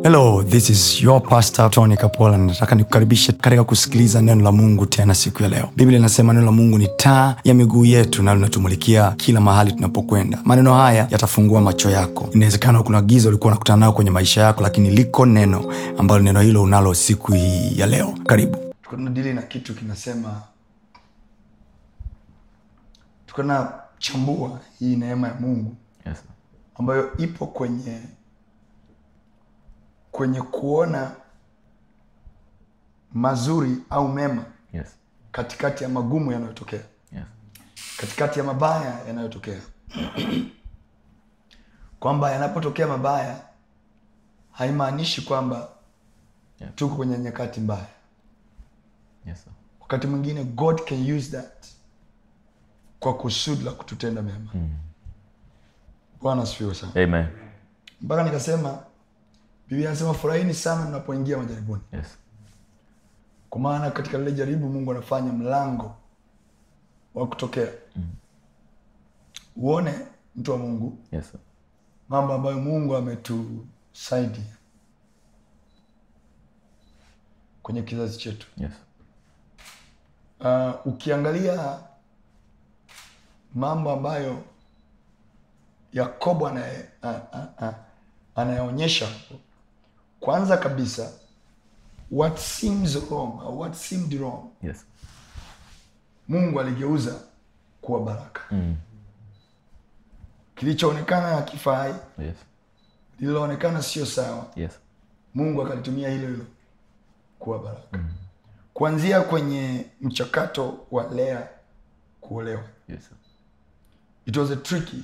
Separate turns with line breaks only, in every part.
hello this is your pastor tony kapola nataka nikukaribishe katika kusikiliza neno la mungu tena siku ya leo biblia inasema neno la mungu ni taa ya miguu yetu na linatumulikia kila mahali tunapokwenda maneno haya yatafungua macho yako inawezekana kuna giza ulikuwa unakutana nayo kwenye maisha yako lakini liko neno ambalo neno hilo unalo siku hii ya leo karibu tunadili na kitu kinasema tukanachambua hii neema ya mungu
Yes. sir.
ambayo ipo kwenye kwenye kuona mazuri au mema
Yes.
katikati ya magumu yanayotokea
Yes.
katikati ya mabaya yanayotokea kwamba yanapotokea mabaya haimaanishi kwamba
Yeah.
tuko kwenye nyakati mbaya
Yes. sir.
wakati mwingine god can use that kwa kusudi la kututenda mema bwana asifiwe sana
Amen.
mpaka nikasema biblia anasema furahini sana mnapoingia majaribuni
Yes.
kwa maana katika lile jaribu mungu anafanya mlango wa kutokea uone mtu wa mungu
Yes. sir.
mambo ambayo mungu ametusaidia kwenye kizazi chetu
Yes.
uh, ukiangalia mambo ambayo yakobo anaye- a- a- a- anayaonyesha kwanza kabisa what seems wrong or what seemed wrong
Yes.
mungu aligeuza kuwa baraka
Mm.
kilichoonekana hakifai
Yes.
lililoonekana sio sawa
Yes.
mungu akalitumia hilo hilo kuwa baraka kuanzia kwenye mchakato wa lea kuolewa
Yes. sir.
it was a tricky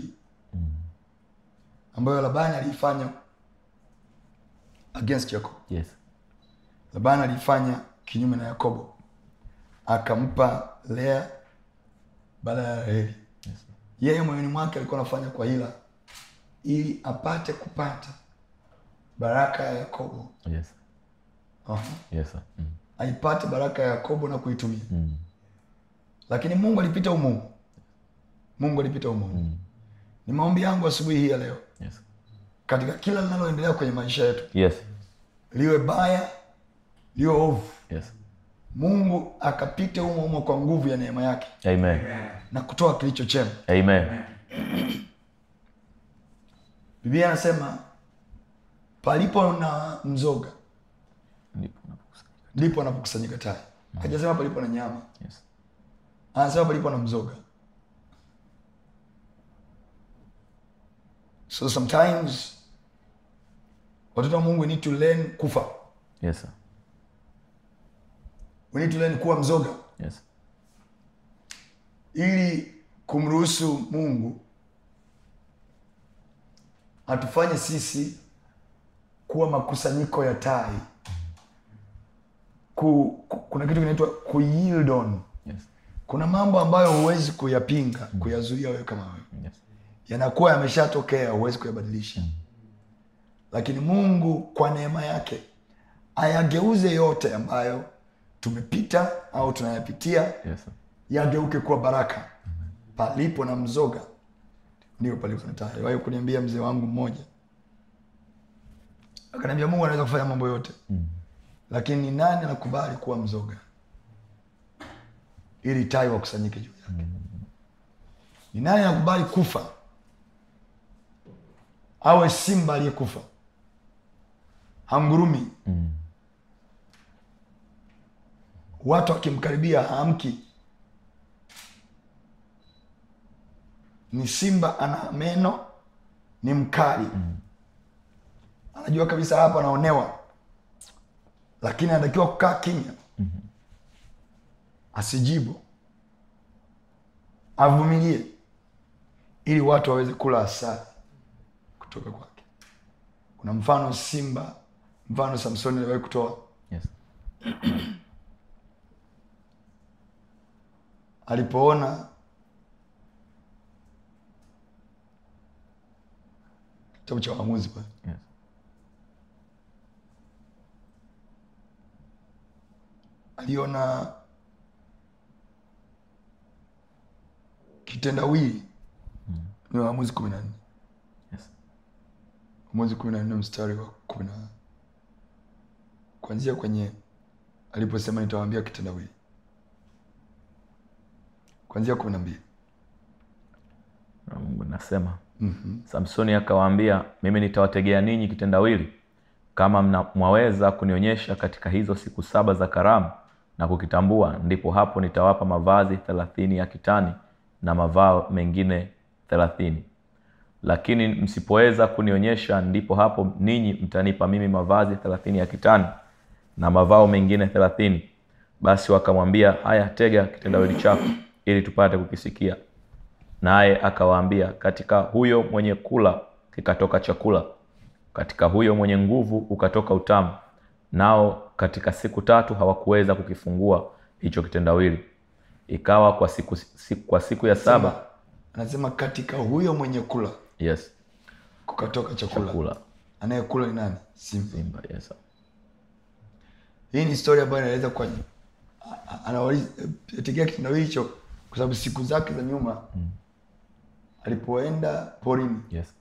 ambayo labani aliifanya against jacob
Yes.
labani aliifanya kinyume na yakobo akampa lea baada ya raheli
Yes. sir.
yeye moyoni mwake alikuwa anafanya kwa hila ili apate kupata baraka ya yakobo
Yes.
Aha.
Yes. sir. Mm.
aipate baraka ya yakobo na kuitumia
Mm.
lakini mungu alipita umumu mungu alipita umumu ni maombi yangu asubuhi hii ya leo
Yes.
katika kila linaloendelea kwenye maisha yetu
Yes.
liwe baya liwe ovu
Yes.
mungu akapite umo umo kwa nguvu ya neema yake
Amen.
na kutoa kilicho chema
Amen.
biblia anasema palipo na mzoga
Ndipo unapokusanyika.
ndipo anapokusanyika tai hajasema palipo na nyama
Yes.
anasema palipo na mzoga so sometimes watoto wa mungu we need to learn kufa
Yes. sir.
we need to learn kuwa mzoga
Yes.
ili kumruhusu mungu atufanye sisi kuwa makusanyiko ya tai ku, ku, kuna kitu kinaitwa ku yield on
Yes.
kuna mambo ambayo huwezi kuyapinga kuyazuia wewe kama wewe
Yes.
yanakuwa yameshatokea huwezi kuyabadilisha lakini mungu kwa neema yake ayageuze yote ambayo tumepita au tunayapitia
Yes. sir.
yageuke kuwa baraka palipo na mzoga ndio palipo na tai wahi kuniambia mzee wangu mmoja akaniambia mungu anaweza kufanya mambo yote
Mm.
lakini ni nani anakubali kuwa mzoga ili tai wakusanyike juu yake ni nani anakubali kufa awe simba aliyekufa hamgurumi
Mm.
watu akimkaribia haamki ni simba ana meno ni mkali anajua kabisa hapa anaonewa lakini anatakiwa kukaa kimya asijibu avumilie ili watu waweze kula asali kutoka kwake kuna mfano simba mfano samsoni aliwahi kutoa
Yes.
alipoona kitabu cha waamuzi pale
Yes.
aliona kitendawili ni waamuzi kumi na nne
Yes.
waamuzi kumi na nne mstari wa kumi na kwanzia kwenye aliposema nitawaambia kitendawili kwanzia kumi na mbili
Na mungu nasema samsoni akawaambia mimi nitawategea ninyi kitendawili kama mna, mwaweza kunionyesha katika hizo siku saba za karamu na kukitambua ndipo hapo nitawapa mavazi thelathini ya kitani na mavao mengine thelathini lakini msipoweza kunionyesha ndipo hapo ninyi mtanipa mimi mavazi thelathini ya kitani na mavao mengine thelathini basi wakamwambia haya tega kitendawili chako ili tupate kukisikia naye akawaambia katika huyo mwenye kula kikatoka chakula katika huyo mwenye nguvu ukatoka utamu nao katika siku tatu hawakuweza kukifungua hicho kitendawili ikawa kwa siku, siku, kwa siku ya saba
anasema katika huyo mwenye kula
yes
kukatoka chakula
kula
anayekula ni nani simba
simba yes
hii ni story ambayo inaeleza kwa anategea kitendawili hicho kwa sababu siku zake za nyuma alipoenda porini
yes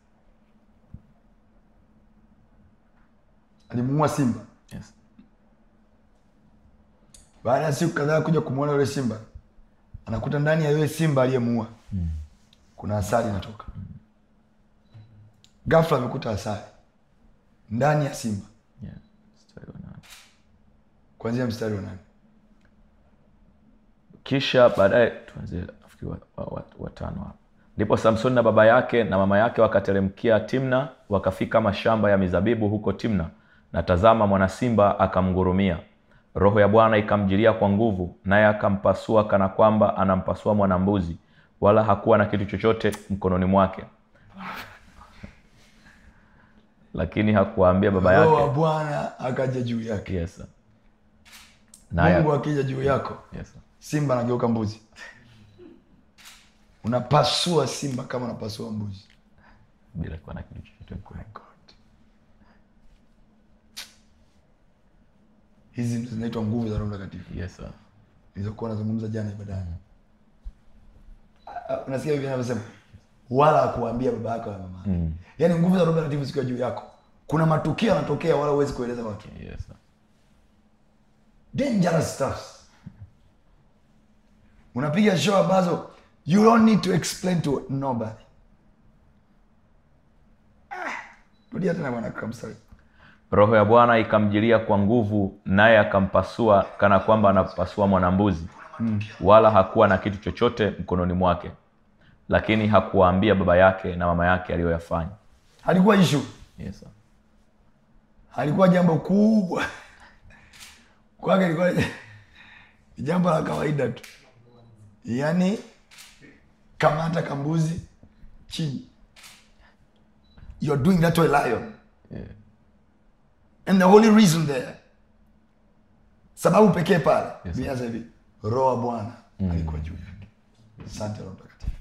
alimuua simba
yes
baada ya siku kadhaa kuja kumwona yule simba anakuta ndani ya yule simba aliyemuua kuna asali inatoka ghafla amekuta asali ndani ya simba
yeah. Mstari wa nane.
kuanzia mstari wa nane
kisha baadaye tuanzie nafikiri watano wa, wa, watano hapa ndipo samsoni na baba yake na mama yake wakateremkia timna wakafika mashamba ya mizabibu huko timna na tazama mwana simba akamngurumia roho ya bwana ikamjilia kwa nguvu naye akampasua kana kwamba anampasua mwanambuzi wala hakuwa na kitu chochote mkononi mwake lakini hakuwaambia baba
roho wa
yake
bwana akaja juu yake
yes. sir. naye
mungu akija juu yako
yes. sir.
simba anageuka mbuzi unapasua simba kama unapasua mbuzi
bila kuwa na kitu chochote mkononi
God. hizi ndo zinaitwa nguvu za roho mtakatifu
yes, sir.
nilizokuwa nazungumza jana ibadani Ah, ah, unasikia hivi anavyosema wala akuambia baba yako na mama mm. yaani nguvu za roho mtakatifu zikiwa juu yako kuna matukio yanatokea wala huwezi kueleza watu
Yes, sir.
dangerous stuff unapiga show ambazo you don't need to explain to nobody ah, rudia tena bwana kamstari
roho ya bwana ikamjilia kwa nguvu naye akampasua kana kwamba anapasua mwanambuzi wala hakuwa na kitu chochote mkononi mwake lakini hakuwaambia baba yake na mama yake aliyoyafanya
halikuwa ishu
yes, sir.
halikuwa jambo kubwa kwake ilikuwa ni jambo la kawaida tu yaani kamata kambuzi chini you are doing that to a lion
Yeah.
and the only reason there sababu pekee pale
Yes,
yes, hivi roho wa bwana alikuwa juu yake asante roho mtakatifu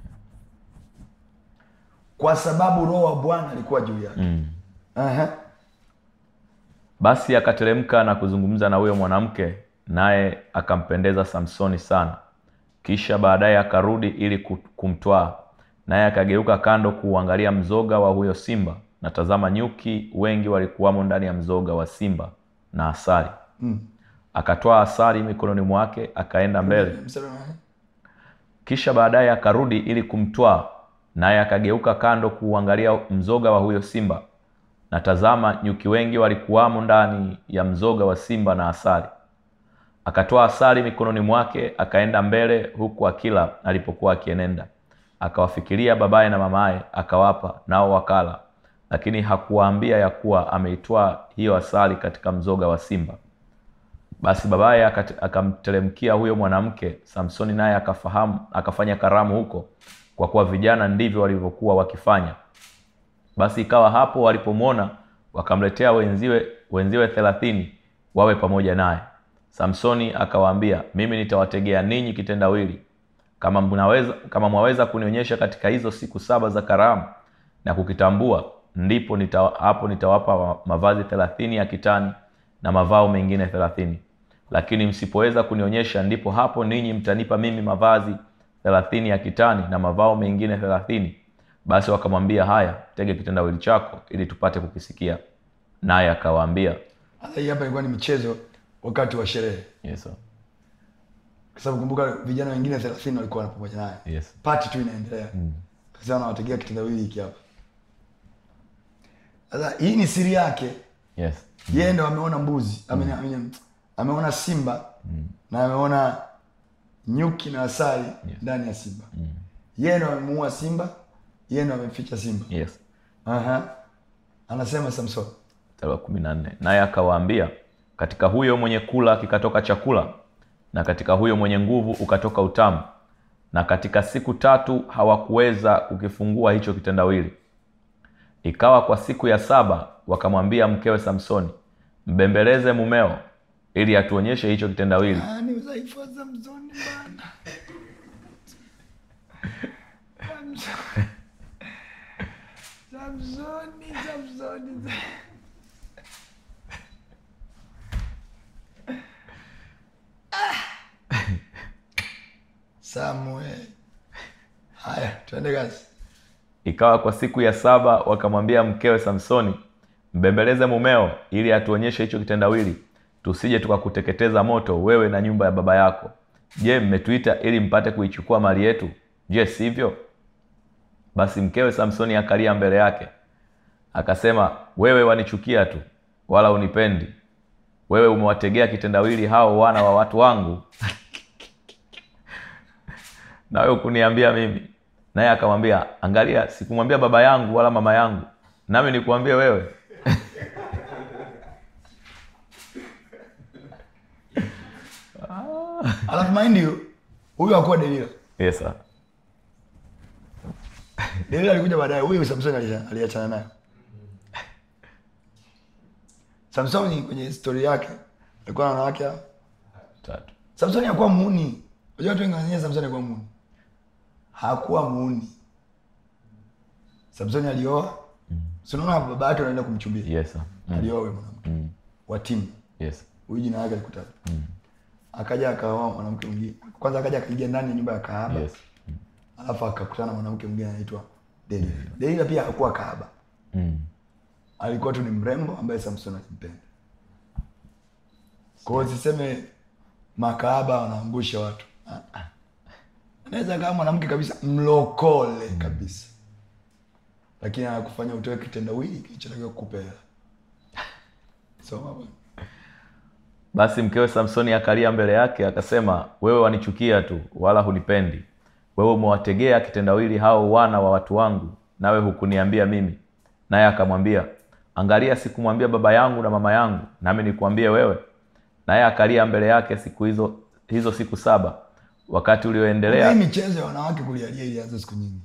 kwa sababu roho wa bwana alikuwa juu yake mm. uh-huh.
basi akateremka na kuzungumza na huyo mwanamke naye akampendeza samsoni sana kisha baadaye akarudi ili ku- kumtwaa naye akageuka kando kuuangalia mzoga wa huyo simba na tazama nyuki wengi walikuwamo ndani ya mzoga wa simba na asali mm. akatwaa asali mikononi mwake akaenda mbele
Mstari wa nane.
kisha baadaye akarudi ili kumtwaa naye akageuka kando kuuangalia mzoga wa huyo simba na tazama nyuki wengi walikuwamo ndani ya mzoga wa simba na asali akatoa asali mikononi mwake akaenda mbele huku akila alipokuwa akienenda akawafikiria babaye na mamaye akawapa nao wakala lakini hakuwaambia ya kuwa ameitwaa hiyo asali katika mzoga wa simba basi babaye akat- akamteremkia huyo mwanamke samsoni naye akafahamu akafanya karamu huko kwa kuwa vijana ndivyo walivyokuwa wakifanya basi ikawa hapo walipomwona wakamletea wenziwe wenziwe thelathini wawe pamoja naye samsoni akawaambia mimi nitawategea ninyi kitendawili kama mnaweza kama mwaweza kunionyesha katika hizo siku saba za karamu na kukitambua ndipo nita, hapo nitawapa ma- mavazi thelathini ya kitani na mavao mengine thelathini lakini msipoweza kunionyesha ndipo hapo ninyi mtanipa mimi mavazi thelathini ya kitani na mavao mengine thelathini basi wakamwambia haya tege kitendawili chako ili tupate kukisikia naye akawaambia
hata hii hapa ilikuwa ni michezo wakati wa sherehe
Yes, sir.
kwa sababu kumbuka vijana wengine thelathini walikuwa pamoja naye
Yes.
pati tu inaendelea sasa anawategea kitendawili hiki hapa sasa hii ni siri yake
Yes.
yeye ndo ameona mbuzi ame, ame, ameona simba na ameona nyuki na asali ndani ya simba yeye ndo amemuua simba yeye ndo amemficha simba
Yes.
Aha. anasema samson
mstari wa kumi na nne naye akawaambia katika huyo mwenye kula kikatoka chakula na katika huyo mwenye nguvu ukatoka utamu na katika siku tatu hawakuweza kukifungua hicho kitendawili ikawa kwa siku ya saba wakamwambia mkewe samsoni mbembeleze mumeo ili atuonyeshe hicho kitendawili
Ah, ni udhaifu wa samsoni bana Samsoni. samsoni samsoni samuel haya tuende kazi
ikawa kwa siku ya saba wakamwambia mkewe samsoni mbembeleze mumeo ili atuonyeshe hicho kitendawili tusije tukakuteketeza moto wewe na nyumba ya baba yako je mmetuita ili mpate kuichukua mali yetu je sivyo basi mkewe samsoni akalia mbele yake akasema wewe wanichukia tu wala unipendi wewe umewategea kitendawili hao wana wa watu wangu na wewe kuniambia mimi naye akamwambia angalia sikumwambia baba yangu wala mama yangu nami nikuambie wewe
alafu mind you huyu akuwa delila
yes, sir.
delila alikuja baadaye huyu samsoni alia- aliachana naye samsoni kwenye histori yake alikuwa na wanawake hao
tatu
samsoni hakuwa muuni unajua watu wengi wananyia samsoni hakuwa muuni hakuwa muuni samsoni alioa sinaona baba yake anaenda kumchumbia
yes, sir.
alioa huyo mwanamke
Mm.
wa timu
yes.
huyu jina yake alikutaja akaja akaoa mwanamke mwingine kwanza akaja akaingia ndani ya nyumba ya kahaba
yes.
alafu akakutana na mwanamke mwingine anaitwa delila delila pia hakuwa kahaba
Mm.
alikuwa tu ni mrembo ambaye samson alimpenda kwao siseme makahaba wanaangusha watu Ah, ah. anaweza kama mwanamke kabisa mlokole kabisa lakini anakufanya utoe kitendawili kilichotakiwa kukupa hela soma bwana
basi mkewe samsoni akalia mbele yake akasema wewe wanichukia tu wala hunipendi wewe umewategea kitendawili hao wana wa watu wangu nawe hukuniambia mimi naye akamwambia angalia sikumwambia baba yangu na mama yangu nami nikuambie wewe naye akalia mbele yake siku hizo hizo siku saba wakati ulioendelea
hii michezo ya wanawake kulialia ilianza siku nyingi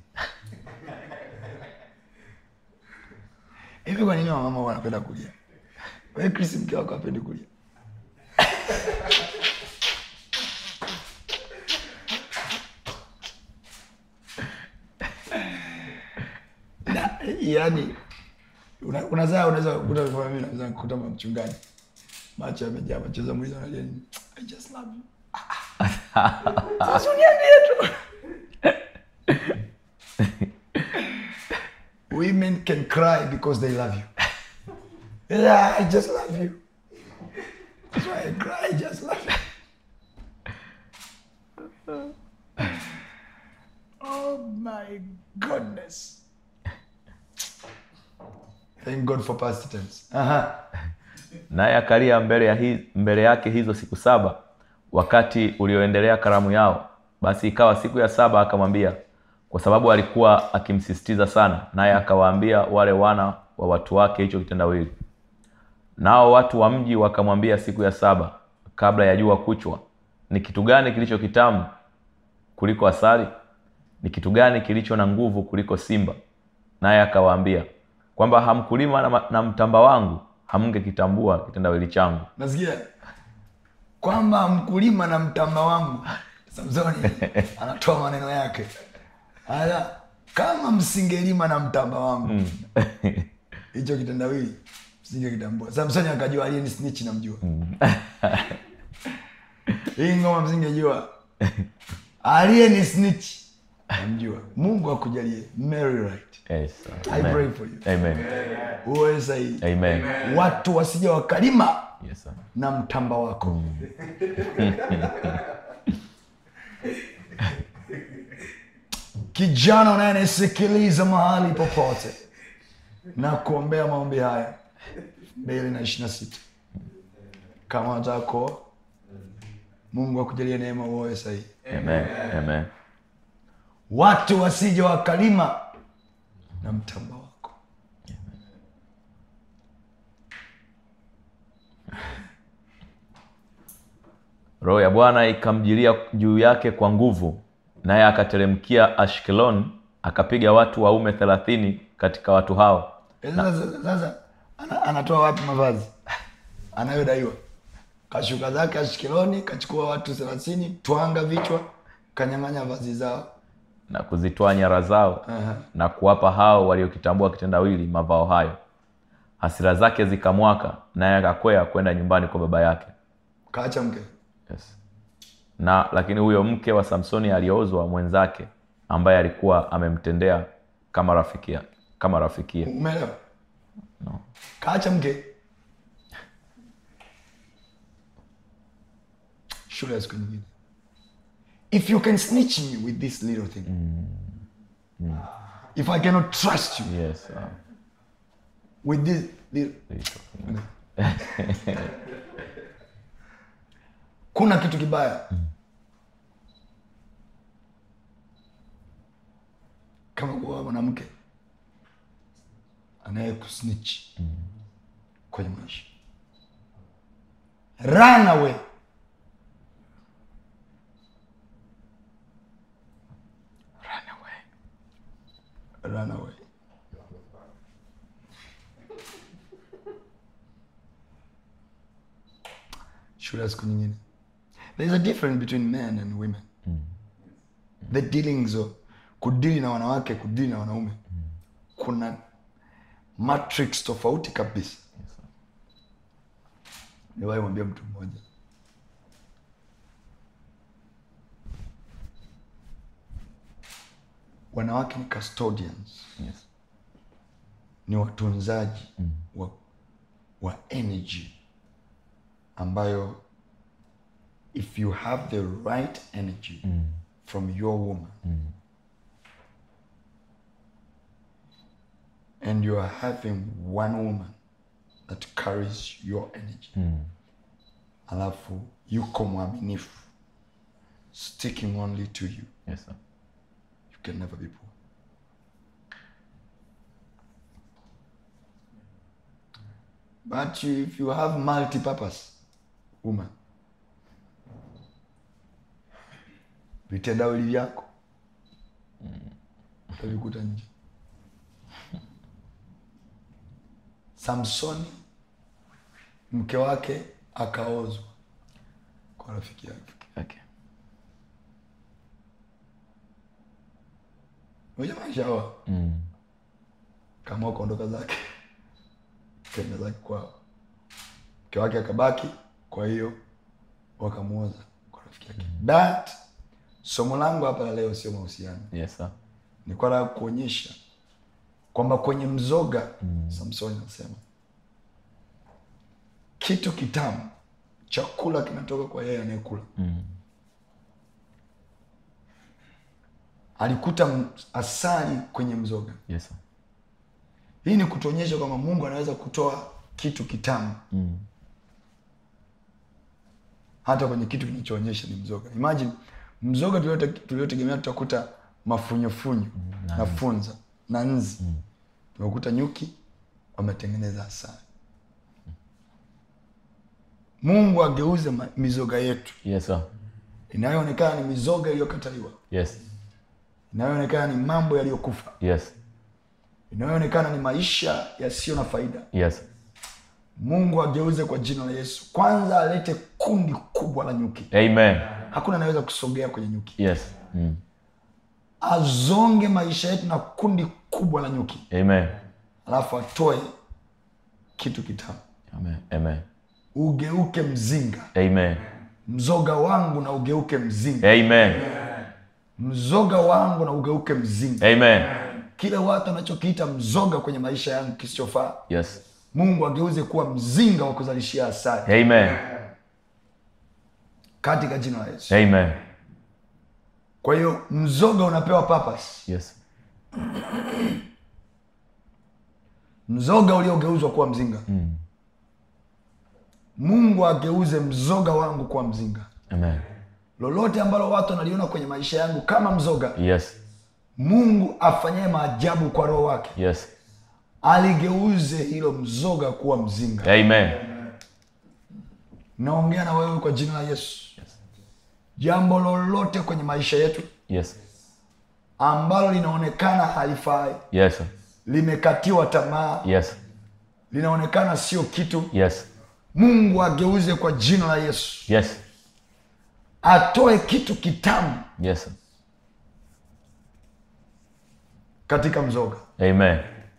hivi kwa nini wamama wanapenda kulia we chris mke wako apendi kulia na yani una- unazaa unaweza kukuta kama mimi naweza kukuta mchungaji macho yamejaa machozi mwizi analia nini i just love you sasa uniambie tu women can cry because they love you yeah i just love you that's why i cry i just love you oh my goodness thank god for past tense aha
naye akalia mbele, ya hi, mbele yake hizo siku saba wakati ulioendelea karamu yao basi ikawa siku ya saba akamwambia kwa sababu alikuwa akimsisitiza sana naye akawaambia wale wana wa watu wake hicho kitendawili nao watu wa mji wakamwambia siku ya saba kabla ya jua kuchwa ni kitu gani kilicho kitamu kuliko asali ni kitu gani kilicho na nguvu kuliko simba naye akawaambia kwamba hamkulima na, ma- na mtamba wangu hamngekitambua kitendawili changu
nasikia kwamba mkulima na mtamba wangu samsoni anatoa maneno yake Aya, kama msingelima na mtamba wangu hicho kitendawili msingekitambua samsoni akajua aliye ni snitch namjua hii ngoma msingejua aliye ni snitch namjua mungu akujalie Mary right
yes,
I
amen.
pray for you
Amen.
uwe sahihi
Amen.
watu wasija wakalima
Yes, sir.
na mtamba wako kijana unayenisikiliza mahali popote na kuombea maombi haya mbili na ishiri na sita kama unataka kuoa mungu akujalie neema uoe sahihi
Amen. Amen.
watu wasije wakalima na mtamba wako
roho ya bwana ikamjilia juu yake kwa nguvu naye akateremkia ashkelon akapiga watu waume thelathini katika watu hao
sasa sasa ana, anatoa wapi mavazi anayodaiwa kashuka zake ashkeloni kachukua watu thelathini twanga vichwa kanyang'anya vazi zao
na kuzitoa nyara zao
Aha.
na kuwapa hao waliokitambua kitendawili mavao hayo hasira zake zikamwaka naye akakwea kwenda nyumbani kwa baba yake
kaacha mke
yes. na lakini huyo mke wa samsoni aliozwa mwenzake ambaye alikuwa amemtendea kama rafikia kama rafikia
umeelewa
no.
kaacha mke shule ya siku nyingine if you can snitch me with this little thing if i cannot trust you
yes, uh,
with this little kuna kitu kibaya kama kuwa mwanamke anayekusnitch kwenye maisha run away run away run away shule ya siku nyingine there is a difference between men and women the dealings of kudili na wanawake kudili na wanaume kuna matrix tofauti kabisa niwahi mwambia mtu mmoja wanawake ni custodians
yes.
ni watunzaji wa, wa energy ambayo if you have the right energy from your woman and you are having one woman that carries your energy alafu yuko mwaminifu sticking only to you
Yes, sir.
you can never be poor but you, if you have multi-purpose woman vitendawili vyako utavikuta nje samsoni mke wake akaozwa kwa rafiki yake
Okay.
moja maishaoa
Mm.
kama kuondoka zake kenda zake kwao mke wake akabaki kwa hiyo wakamuoza kwa rafiki yake but somo langu hapa la leo sio mahusiano
Yes, sir.
nilikuwa nataka kuonyesha kwamba kwenye mzoga samsoni anasema kitu kitamu chakula kinatoka kwa yeye anayekula
Mm.
alikuta m- asali kwenye mzoga
Yes, sir.
hii ni kutuonyesha kwamba mungu anaweza kutoa kitu kitamu
Mm.
hata kwenye kitu kinachoonyesha ni mzoga imagine mzoga tuliote- tuliotegemea tutakuta mafunyofunyo na funza na nzi tumekuta nyuki wametengeneza asali mungu ageuze ma- mizoga yetu
Yes, sir.
inayoonekana ni mizoga iliyokataliwa
Yes.
inayoonekana ni mambo yaliyokufa
Yes.
inayoonekana ni maisha yasiyo na faida
Yes.
mungu ageuze kwa jina la yesu kwanza alete kundi kubwa la nyuki
Amen.
hakuna anaweza kusogea kwenye nyuki
Yes. Mm.
azonge maisha yetu na kundi kubwa la nyuki
Amen.
alafu atoe kitu kitamu
Amen. Amen.
ugeuke mzinga
Amen.
mzoga wangu na ugeuke mzinga
Amen.
mzoga wangu na ugeuke mzinga
Amen.
kile watu anachokiita mzoga kwenye maisha yangu kisichofaa
Yes.
mungu ageuze kuwa mzinga wa kuzalishia asali
Amen.
katika jina la yesu
Amen.
kwa hiyo mzoga unapewa purpose
Yes.
mzoga uliogeuzwa kuwa mzinga mungu ageuze mzoga wangu kuwa mzinga
Amen.
lolote ambalo watu wanaliona kwenye maisha yangu kama mzoga
Yes.
mungu afanyaye maajabu kwa roho wake
Yes.
aligeuze hilo mzoga kuwa mzinga
Amen.
naongea na wewe kwa jina la yesu jambo lolote kwenye maisha yetu
Yes.
ambalo linaonekana halifai
Yes.
limekatiwa tamaa
Yes.
linaonekana sio kitu
Yes.
mungu ageuze kwa jina la yesu
Yes.
atoe kitu kitamu
Yes.
katika mzoga
Amen.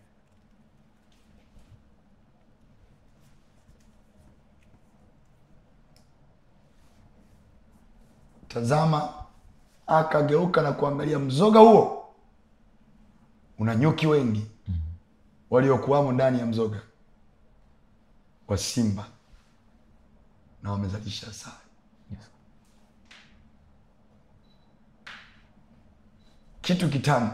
tazama akageuka na kuangalia mzoga huo una nyuki wengi waliokuwamo ndani ya mzoga wa simba na wamezalisha asali
Yes.
kitu kitamu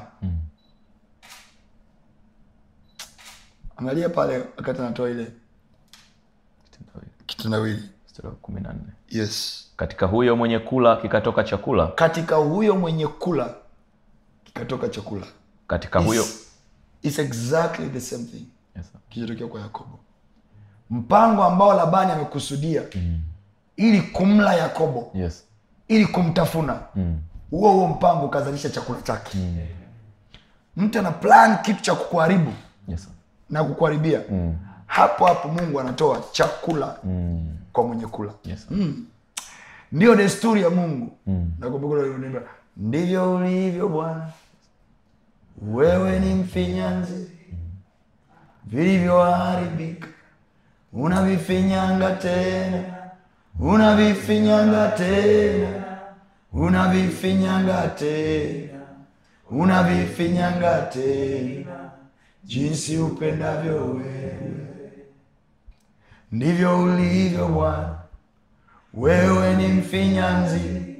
angalia pale wakati anatoa ile kitendawili
Mstari wa kumi na nne.
yes
Katika huyo mwenye kula kikatoka chakula,
katika huyo mwenye kula kikatoka chakula
katika huyo
It's- it's exactly the same thing
yes. sir.
kilichotokea kwa yakobo mpango ambao labani amekusudia ili kumla yakobo
Yes.
ili kumtafuna
Mm.
huo huo mpango ukazalisha chakula chake mtu ana plan kitu cha kukuharibu
Yes. sir.
na kukuharibia hapo hapo mungu anatoa chakula
Mm.
kwa mwenye kula
Yes. sir.
ndiyo desturi ya mungu nakumbuka ule wimbo, ndivyo ulivyo bwana wewe ni mfinyanzi vilivyoharibika unavifinyanga tena unavifinyanga tena unavifinyanga tena unavifinyanga tena jinsi upendavyo wewe ndivyo ulivyo bwana wewe ni mfinyanzi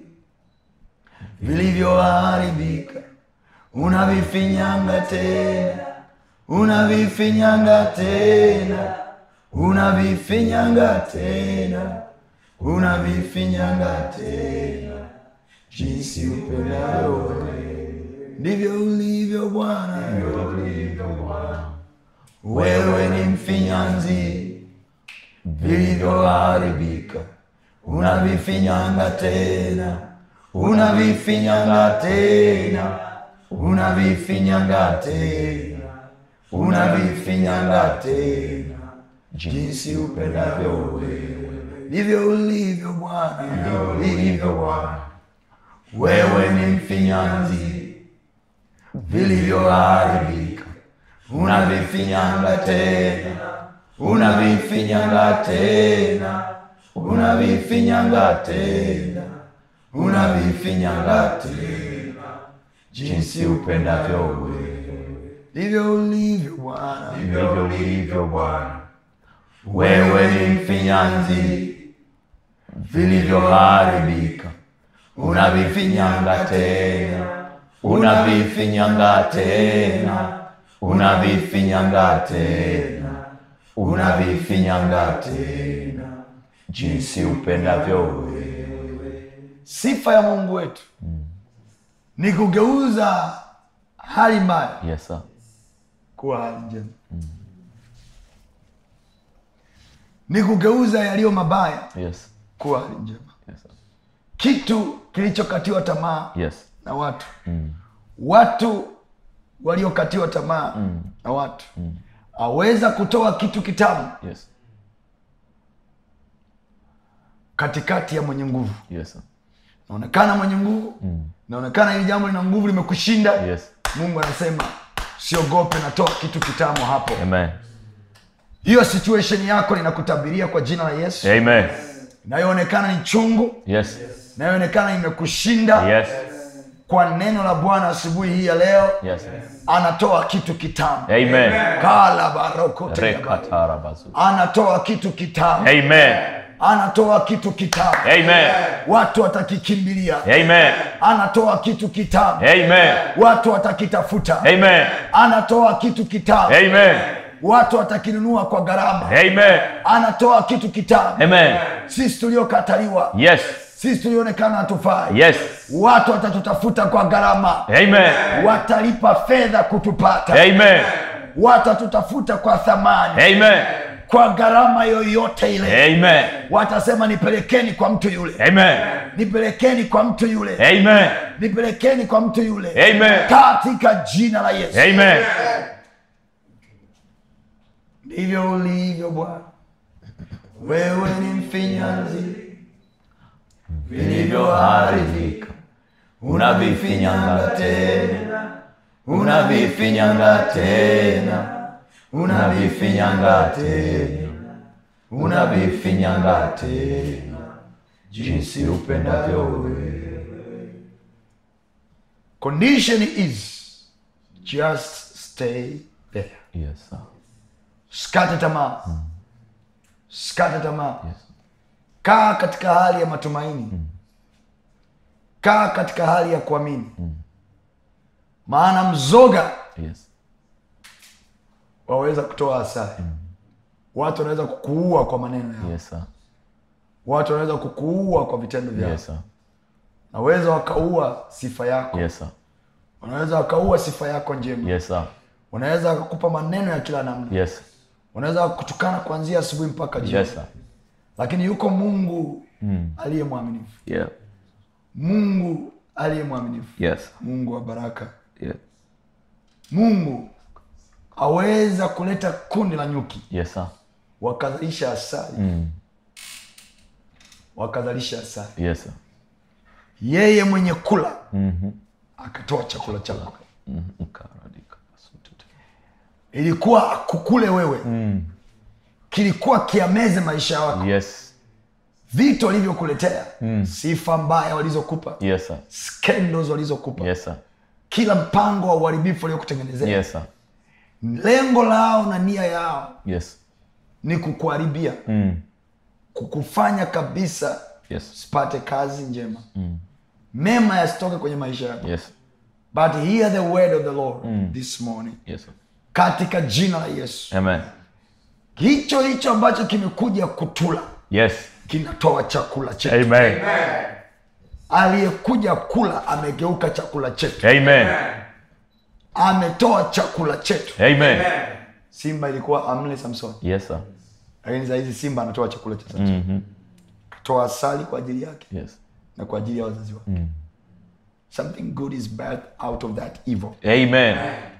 vilivyoharibika unavifinyanga tena unavifinyanga tena unavifinyanga tena unavifinyanga tena jinsi upendavyo wewe ndivyo ulivyo bwana wewe ni mfinyanzi vilivyoharibika unavifinyanga tena unavifinyanga tena unavifinyanga tena unavifinyanga tena jinsi upendavyo wewe ndivyo ulivyo bwana ndivyo ulivyo bwana wewe ni mfinyanzi vilivyoharibika unavifinyanga tena unavifinyanga tena unavifinyanga tena unavifinyanga tena jinsi upendavyo wewe ndivyo ulivyo bwana ndivyo ulivyo bwana wewe ni mfinyanzi vilivyoharibika unavifinyanga tena unavifinyanga tena unavifinyanga tena unavifinyanga tena jinsi upendavyo wewe sifa ya mungu wetu ni kugeuza hali mbaya
Yes, sir.
kuwa hali njema ni kugeuza yaliyo mabaya
Yes.
kuwa hali njema
Yes, sir.
kitu kilichokatiwa tamaa
Yes.
na watu watu waliokatiwa tamaa na watu aweza kutoa kitu kitamu
Yes.
katikati ya mwenye nguvu
Yes, sir.
naonekana mwenye nguvu naonekana hili jambo lina nguvu limekushinda
Yes.
mungu anasema siogope natoa kitu kitamu hapo
Amen.
hiyo situation yako ninakutabiria kwa jina la yesu
Amen.
inayoonekana ni chungu
Yes.
inayoonekana imekushinda
Yes.
kwa neno la bwana asubuhi hii ya leo
Yes.
anatoa kitu kitamu
Amen.
kala barokote
Rekatarabazu.
anatoa kitu kitamu
Amen.
anatoa kitu kitamu
Amen.
watu watakikimbilia
Amen.
anatoa kitu kitamu
Amen.
watu watakitafuta
Amen.
anatoa kitu kitamu
Amen.
watu watakinunua kwa gharama
Amen.
anatoa kitu kitamu
Amen.
sisi tuliokataliwa
Yes.
sisi tulionekana hatufai
Yes.
watu watatutafuta kwa gharama
Amen.
watalipa fedha kutupata
Amen.
watatutafuta kwa thamani
Amen.
kwa gharama yoyote ile
Amen.
watasema nipelekeni kwa mtu yule
Amen.
nipelekeni kwa mtu yule
Amen.
nipelekeni kwa mtu yule
Amen.
katika jina la yesu
Amen.
ndivyo ulivyo bwana wewe ni mfinyanzi
vilivyoharibika unavifinyanga tena unavifinyanga tena unavifinyanga tena unavifinyanga tena jinsi upendavyo wewe
condition is just stay there
yes, sir.
sikate tamaa sikate tamaa
yes.
kaa katika hali ya matumaini kaa katika hali ya kuamini maana mzoga
yes.
waweza kutoa asari watu wanaweza kukuua kwa maneno yao
yes, sir.
watu wanaweza kukuua kwa vitendo vyao
yes, sir.
naweza wakaua sifa yako
yes, sir.
wanaweza wakaua sifa yako njema
yes, sir.
wanaweza wakakupa maneno ya kila namna
yes.
wanaweza kutukana kuanzia asubuhi mpaka jioni
yes, sir.
lakini yuko mungu aliye mwaminifu
yeah.
mungu aliye mwaminifu
yes.
mungu wa baraka
yeah.
mungu aweza kuleta kundi la nyuki
yes, sir.
wakazalisha asali
Mm.
wakazalisha asali
yes, sir.
yeye mwenye kula
Mhm.
akatoa chakula chako
Mhm. Karadika. Sutete.
ilikuwa kukule wewe
Mm.
kilikuwa kiameze maisha yako
yes.
vitu walivyokuletea sifa mbaya walizokupa
yes, sir.
scandals walizokupa
yes, sir.
kila mpango wa uharibifu waliokutengenezea
yes, sir.
lengo lao na nia yao
yes.
ni kukuharibia
Mm.
kukufanya kabisa
yes.
usipate kazi njema mema yasitoke kwenye maisha yako
yes.
but hear the word of the lord this morning
yes. sir.
katika jina la yesu
amen
hicho hicho ambacho kimekuja kutula
yes.
kinatoa chakula chetu
amen
aliyekuja kula amegeuka chakula chetu
amen
ametoa chakula chetu
amen
simba ilikuwa amle samson
yes, sir.
lakini sahizi simba anatoa chakula cha samson
Mhm.
toa asali kwa ajili yake
yes.
na kwa ajili ya wazazi wake something good is birthed out of that evil
amen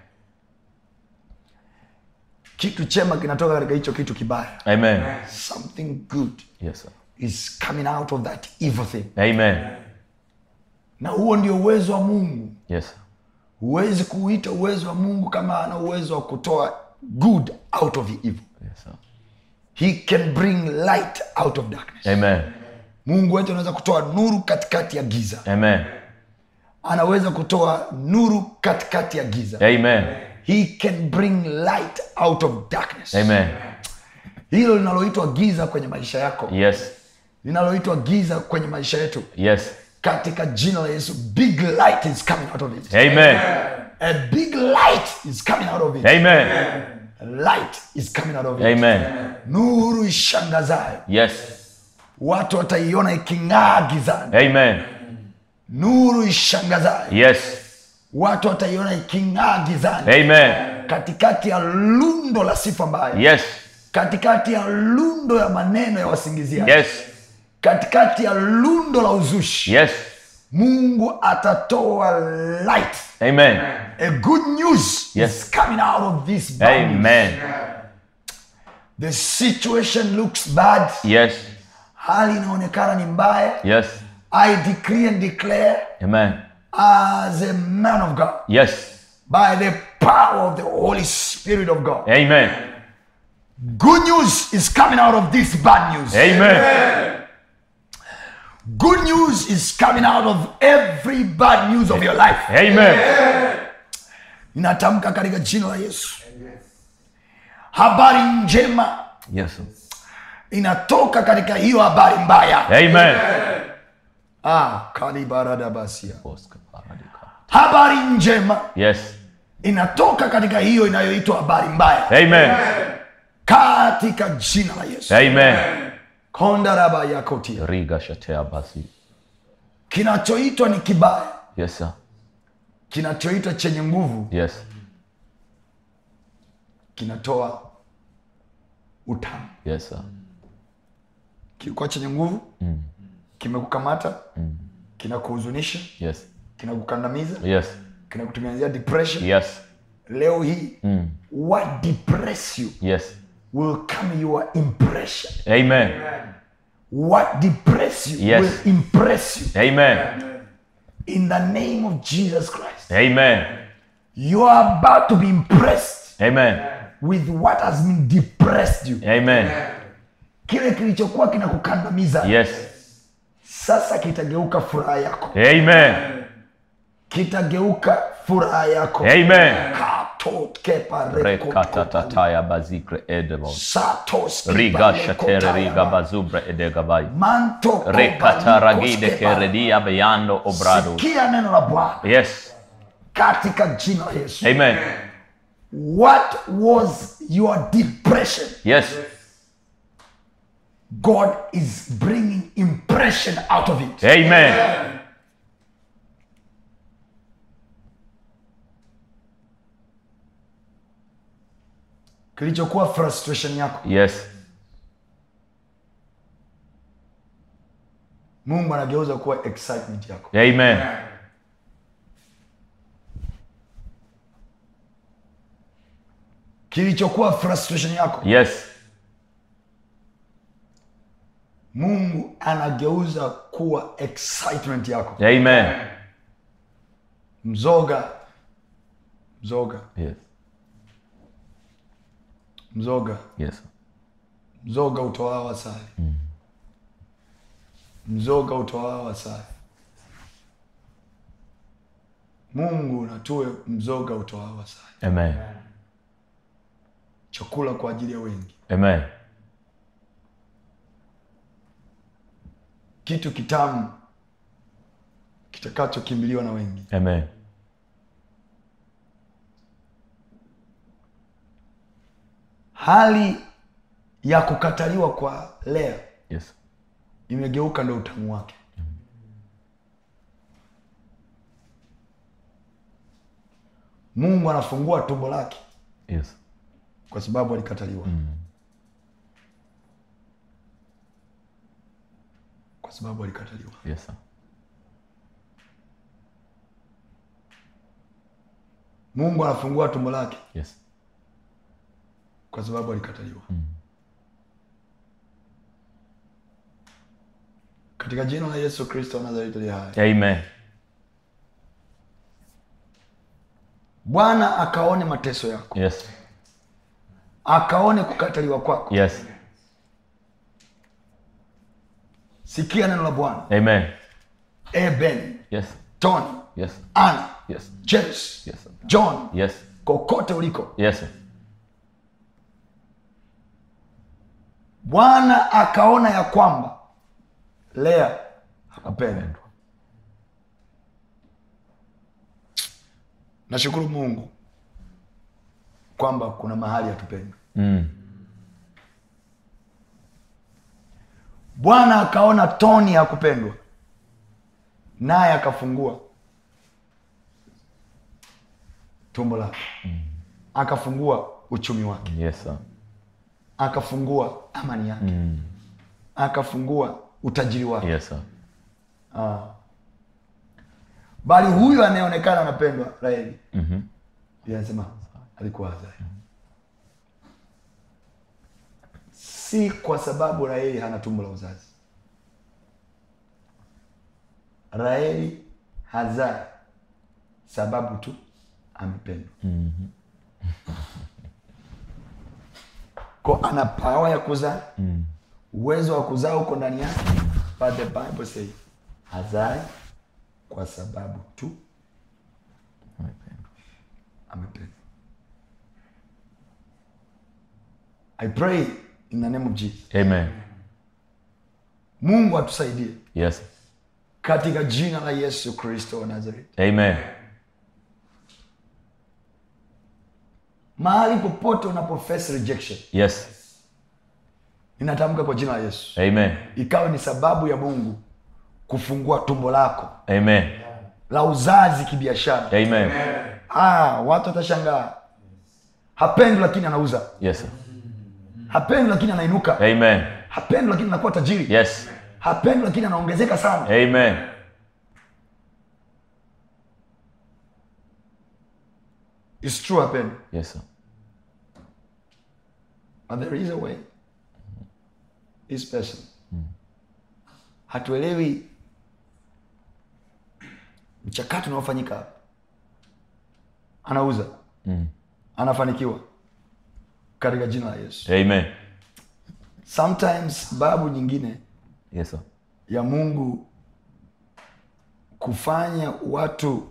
kitu chema kinatoka katika hicho kitu kibaya
amen
something good
yes, sir.
is coming out of that evil thing
amen
na huo ndio uwezo wa mungu
yes, sir.
huwezi kuuita uwezo wa mungu kama ana uwezo wa kutoa good out of the evil
yes, sir.
he can bring light out of darkness
amen
mungu wetu anaweza kutoa nuru katikati ya giza
amen
anaweza kutoa nuru katikati ya giza
amen
he can bring light out of darkness
amen
hilo linaloitwa giza kwenye maisha yako
yes,
linaloitwa giza kwenye maisha yetu
yes.
katika jina la yesu big light is coming out of it
amen
a big light is coming out of it
amen
light is coming out of it
amen
nuru ishangazayo
yes,
watu wataiona iking'aa gizani
amen
nuru ishangazayo
yes,
watu wataiona iking'aa gizani
amen
katikati ya lundo la sifa mbaya
yes,
katikati ya lundo ya maneno ya wasingizia
yes,
katikati ya lundo la uzushi
yes.
mungu atatoa light
amen
a good news
Yes.
is coming out of this bad news.
amen
the situation looks bad
yes,
hali inaonekana ni mbaya
yes.
i decree and declare
amen
as a man of god
yes,
by the power of the holy spirit of god
amen
good news is coming out of this bad news
amen
good news is coming out of every bad news of your life
Amen.
ninatamka katika jina la yesu habari njema
Yes.
inatoka katika hiyo habari mbaya
Amen.
ah, kalibaradabasia
Oscar Paradika.
habari njema
Yes.
inatoka katika hiyo inayoitwa habari mbaya
Amen.
katika jina la yesu
Amen.
kondaraba yakotia
Riga shatea basi.
kinachoitwa ni kibaya
Yes, sir.
kinachoitwa chenye nguvu
Yes.
kinatoa utamu
Yes, sir.
kilikuwa chenye nguvu
Mm.
kimekukamata kinakuhuzunisha
Yes.
kinakukandamiza
Yes.
kinakutengenezea depression
Yes.
leo hii
Mm.
what depress you
Yes.
will come your impression
Amen.
what depress you
Yes.
will impress you
Amen.
in the name of jesus christ
Amen.
you are about to be impressed
Amen.
with what has been depressed you
Amen.
kile kilichokuwa kinakukandamiza
Yes.
sasa kitageuka furaha yako
Amen.
kitageuka furaha yako
Amen. Rekatatataya bazikre edebo. Riga shatere riga bazubre edegabai. Rekataragide keredia beyando obrado.
kia neno la bwana
Yes.
katika jina la yesu
Amen.
what was your depression
Yes.
god is bringing impression out of it
Amen.
kilichokuwa frustration yako
Yes.
mungu anageuza kuwa excitement yako
Amen.
kilichokuwa frustration yako
Yes.
mungu anageuza kuwa excitement yako
Amen.
mzoga mzoga
Yes.
mzoga
Yes.
mzoga utoao asali mzoga utoao asali mungu natue mzoga utoao asali
Amen.
chakula kwa ajili ya wengi
Amen.
kitu kitamu kitakachokimbiliwa na wengi
Amen.
hali ya kukataliwa kwa lea
Yes.
imegeuka ndo utamu wake mungu anafungua tumbo lake
Yes.
kwa sababu alikataliwa kwa sababu alikataliwa
Yes. sir.
mungu anafungua tumbo lake
Yes.
kwa sababu alikataliwa katika jina la yesu kristo wa nazareti aliye hai
Amen.
bwana akaone mateso yako
Yes.
akaone kukataliwa kwako
Yes.
sikia neno la bwana
Amen.
eben
Yes.
tony
Yes.
ana
Yes.
james
Yes. sir.
john
Yes.
kokote uliko
Yes. sir.
bwana akaona ya kwamba lea hakupendwa nashukuru mungu kwamba kuna mahali hatupendwi
Mm.
bwana akaona toni hakupendwa naye akafungua tumbo lake akafungua uchumi wake
Yes. sir.
akafungua amani yake
Mm.
akafungua utajiri wake
Yes. sir.
ah. bali huyu anayeonekana anapendwa raheli
Mhm.
Biblia inasema alikuwa hazai si kwa sababu raheli hana tumbo la uzazi raheli hazai sababu tu amependwa ko ana pawa ya kuzaa uwezo wa kuzaa uko ndani yake but the bible say hazai kwa sababu tu amependwa i pray in the name of jesus
Amen.
mungu atusaidie
Yes.
katika jina la yesu kristo wa nazareti
Amen.
mahali popote unapo face rejection
Yes.
ninatamka kwa jina la yesu
Amen.
ikawe ni sababu ya mungu kufungua tumbo lako
Amen.
la uzazi kibiashara
Amen.
ah, watu watashangaa hapendi lakini anauza
Yes.
hapendi lakini anainuka
Amen.
hapendi lakini anakuwa tajiri
Yes.
hapendi lakini anaongezeka sana
Amen.
It's true hapendi
Yes. sir.
but there is a way this person hatuelewi mchakato unaofanyika hapa anauza
Mm.
anafanikiwa katika jina la yesu
Amen.
sometimes sababu nyingine
Yes. sir.
ya mungu kufanya watu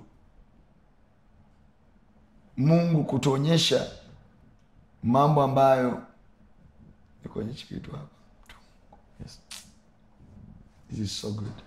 mungu kutuonyesha mambo ambayo nikuonyesha kitu hapa
Yes.
this is so good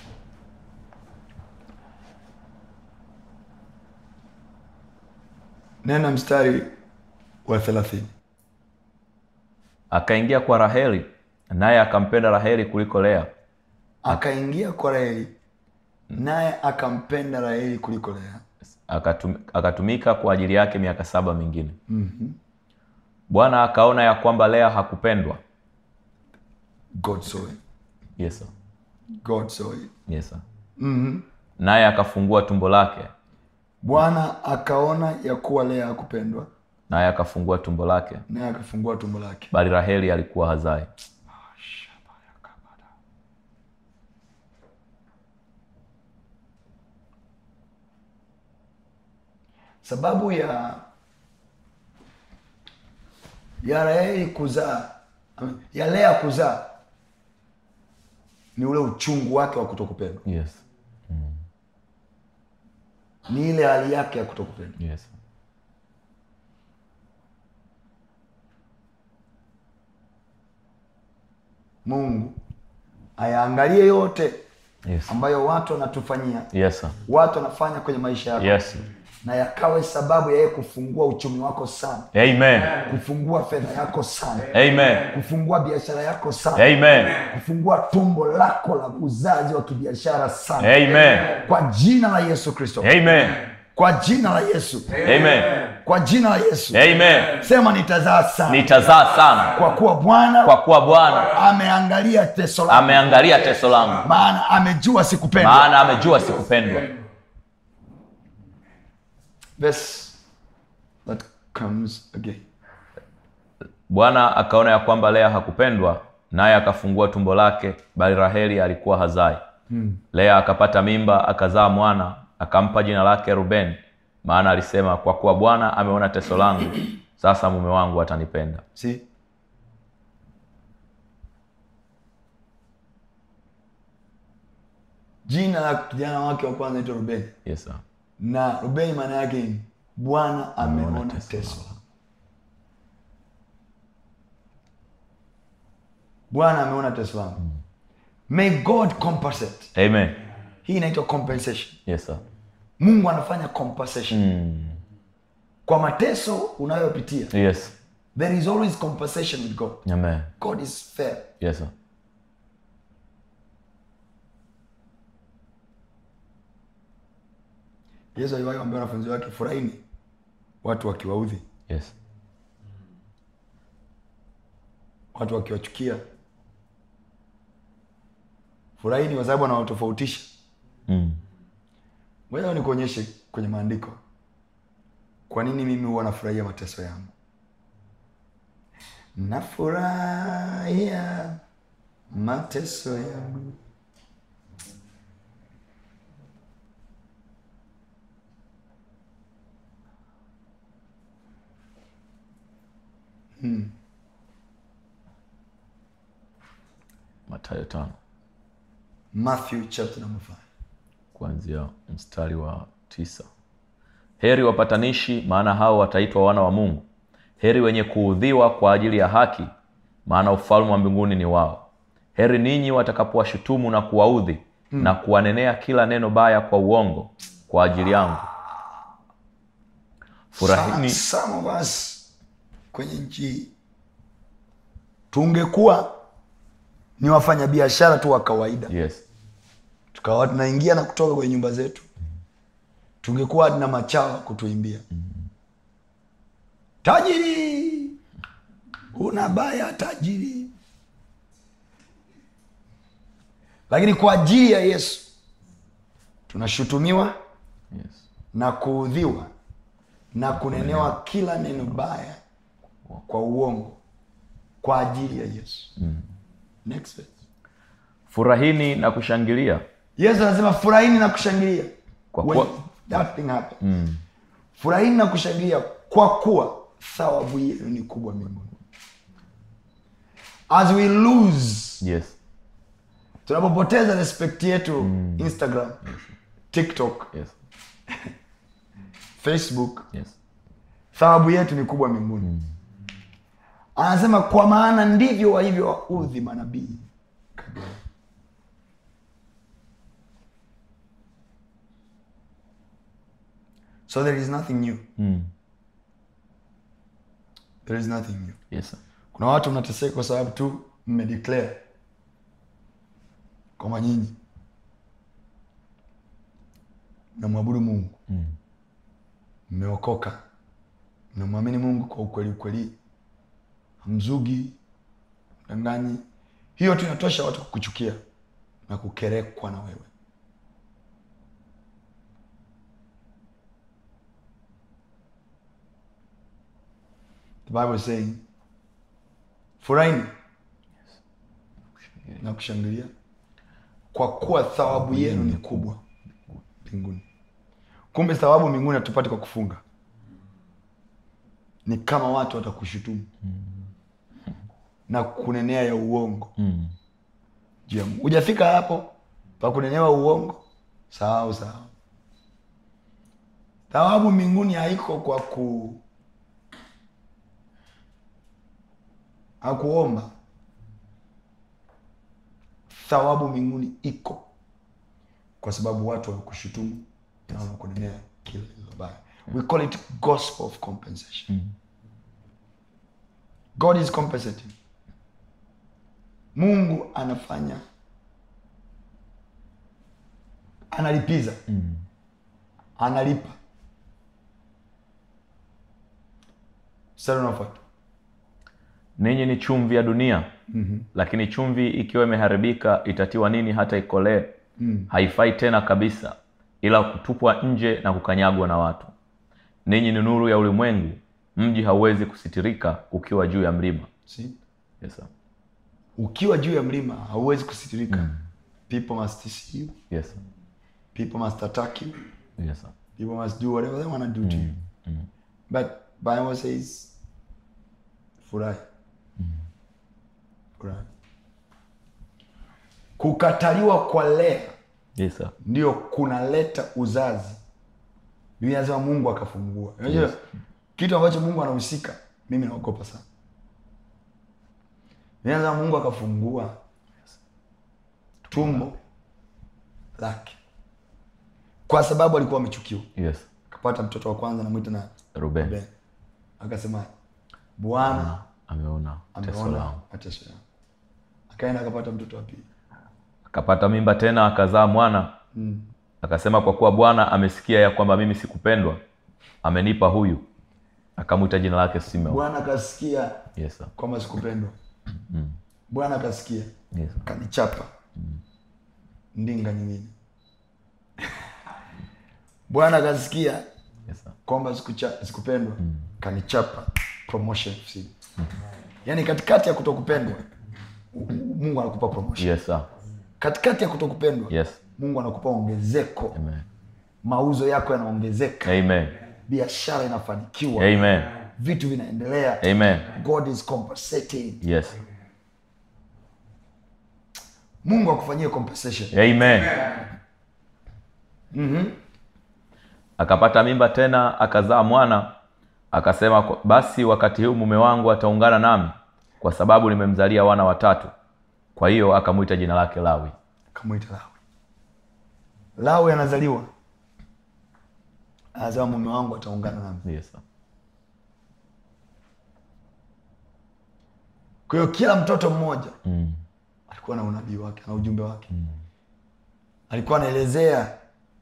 nena mstari wa thelathini
Akaingia kwa Raheli, naye akampenda Raheli kuliko Lea.
akaingia kwa raheli naye akampenda raheli kuliko lea
Akatum, akatumika kwa ajili yake miaka saba mingine. Bwana akaona ya kwamba Lea hakupendwa.
god saw it
Yes. sir.
god saw it
Yes. sir. Naye akafungua tumbo lake,
bwana akaona ya kuwa lea hakupendwa
naye akafungua tumbo lake,
naye akafungua tumbo lake
bali Raheli alikuwa hazai.
sababu ya ya raheli kuzaa ya lea kuzaa ni ule uchungu wake wa kutokupendwa
Yes.
ni ile hali yake ya kutokupendwa
Yes.
mungu ayaangalie yote
Yes.
ambayo watu wanatufanyia
Yes. sir.
watu wanafanya kwenye maisha yako
Yes.
na yakawe sababu ya yeye kufungua uchumi wako sana
Amen.
kufungua fedha yako sana
Amen.
kufungua biashara yako sana
Amen.
kufungua tumbo lako la uzazi wa kibiashara sana
Amen.
kwa jina la yesu kristo
Amen.
kwa jina la yesu
Amen.
kwa jina la yesu
Amen.
sema nitazaa sana
Nitazaa sana
kwa kuwa bwana
kwa kuwa Bwana
ameangalia teso langu
ameangalia teso langu,
maana amejua sikupendwa
maana amejua sikupendwa.
verse that comes again
Bwana akaona ya kwamba Lea hakupendwa, naye akafungua tumbo lake, bali Raheli alikuwa hazai. Lea akapata mimba, akazaa mwana, akampa jina lake Ruben, maana alisema, kwa kuwa Bwana ameona teso langu, sasa mume wangu atanipenda.
see jina la kijana wake wa kwanza naitwa rubeni
Yes, sir.
na rubeni maana yake ni bwana ameona
Ameona teso
teso bwana ameona teso langu may god compensate
Amen.
hii inaitwa compensation
Yes, sir.
mungu anafanya compensation
Mm.
kwa mateso unayopitia
Yes.
there is always compensation with god
Amen.
god is fair
Yes, sir.
yesu aliwahi kuambia wanafunzi wake furahini watu wakiwaudhi
Yes.
watu wakiwachukia furahini kwa sababu anawatofautisha
Mm.
ngoja nikuonyeshe kwenye maandiko kwa nini mimi huwa nafurahia mateso yangu nafurahia mateso yangu
Mathayo tano.
matthew chapter number 5
kuanzia mstari wa tisa heri wapatanishi maana hao wataitwa wana wa mungu heri wenye kuudhiwa kwa ajili ya haki maana ufalme wa mbinguni ni wao heri ninyi watakapowashutumu na kuwaudhi hmm. na kuwanenea kila neno baya kwa uongo kwa ajili yangu furahini
Some- some of us kwenye nchi hii tungekuwa ni wafanyabiashara tu wa kawaida
yes
tukawa tunaingia na kutoka kwenye nyumba zetu tungekuwa na machawa kutuimbia tajiri una baya tajiri lakini kwa ajili ya yesu tunashutumiwa
yes
na kuudhiwa na kunenewa kila neno baya kwa uongo kwa ajili ya yesu Next verse.
furahini na kushangilia
yesu anasema furahini na kushangilia
Kwa
When
kuwa-
that thing happened. furahini na kushangilia kwa kuwa thawabu yenu ni kubwa mbinguni as we lose
yes
tunapopoteza respect yetu instagram tiktok
yes
facebook
yes
thawabu yetu ni kubwa mbinguni anasema kwa maana ndivyo walivyo waudhi manabii so there is nothing new
mm.
there is nothing new
yes sir.
kuna watu mnateseka kwa sababu tu mmedeclare kwamba nyinyi mnamwabudu mungu mmeokoka mnamwamini mungu kwa ukweli ukweli hamzugi mdanganyi hiyo tu inatosha watu kukuchukia na kukerekwa na wewe the bible is saying furahini na kushangilia kwa kuwa thawabu yenu ni kubwa mbinguni kumbe thawabu mbinguni hatupati kwa kufunga ni kama watu watakushutumu na kunenea ya uongo
mm.
juu ya Mungu. hujafika hapo pa kunenewa uongo sahau sahau thawabu mbinguni haiko kwa ku hakuomba thawabu mbinguni iko kwa sababu watu wamekushutumu na wamekunenea kila lililo baya we call it gospel of compensation god is compensating mungu anafanya analipiza analipa mstari unaofuata
ninyi ni chumvi ya dunia mm-hmm. lakini chumvi ikiwa imeharibika itatiwa nini hata ikolee mm. haifai tena kabisa ila kutupwa nje na kukanyagwa na watu ninyi ni nuru ya ulimwengu mji hauwezi kusitirika ukiwa juu ya mlima
See?
yes, sir.
ukiwa juu ya mlima hauwezi kusitirika people must see you
Yes, sir.
people must attack you
Yes, sir.
people must do whatever they want to do to you but bible says furahi furahi kukataliwa kwa lea
Yes, sir.
ndio kunaleta uzazi biblia inasema mungu akafungua unajua
Yes.
kitu ambacho mungu anahusika mimi naogopa sana biblia inasema mungu akafungua tumbo lake kwa sababu alikuwa amechukiwa
Yes.
akapata mtoto wa kwanza namwita na
Ruben
Ben. akasema bwana
ameona teso
ameona
langu
mateso yangu akaenda akapata mtoto wa pili
akapata mimba tena akazaa mwana akasema kwa kuwa bwana amesikia ya kwamba mimi sikupendwa amenipa huyu akamwita jina lake simeon
bwana akasikia
yes, sir.
kwamba sikupendwa bwana akasikia
yes, sir.
kanichapa ndinga nyingine bwana akasikia
yes, sir.
kwamba sikucha- sikupendwa kanichapa promotion FC. yaani katikati ya kutokupendwa mungu anakupa promotion
yes, sir.
katikati ya kutokupendwa
yes.
mungu anakupa ongezeko
Amen.
mauzo yako yanaongezeka
Amen.
biashara inafanikiwa
Amen.
vitu vinaendelea
Amen.
god is compensating
Yes.
mungu akufanyie compensation
amen akapata mimba tena akazaa mwana akasema "Kwa- basi wakati huu mume wangu ataungana nami kwa sababu nimemzalia wana watatu kwa hiyo akamwita jina lake lawi
kamwita lawi lawi anazaliwa anasema mume wangu ataungana nami
yes. sir.
kwa hiyo kila mtoto mmoja
Mm.
alikuwa na unabii wake na ujumbe wake alikuwa anaelezea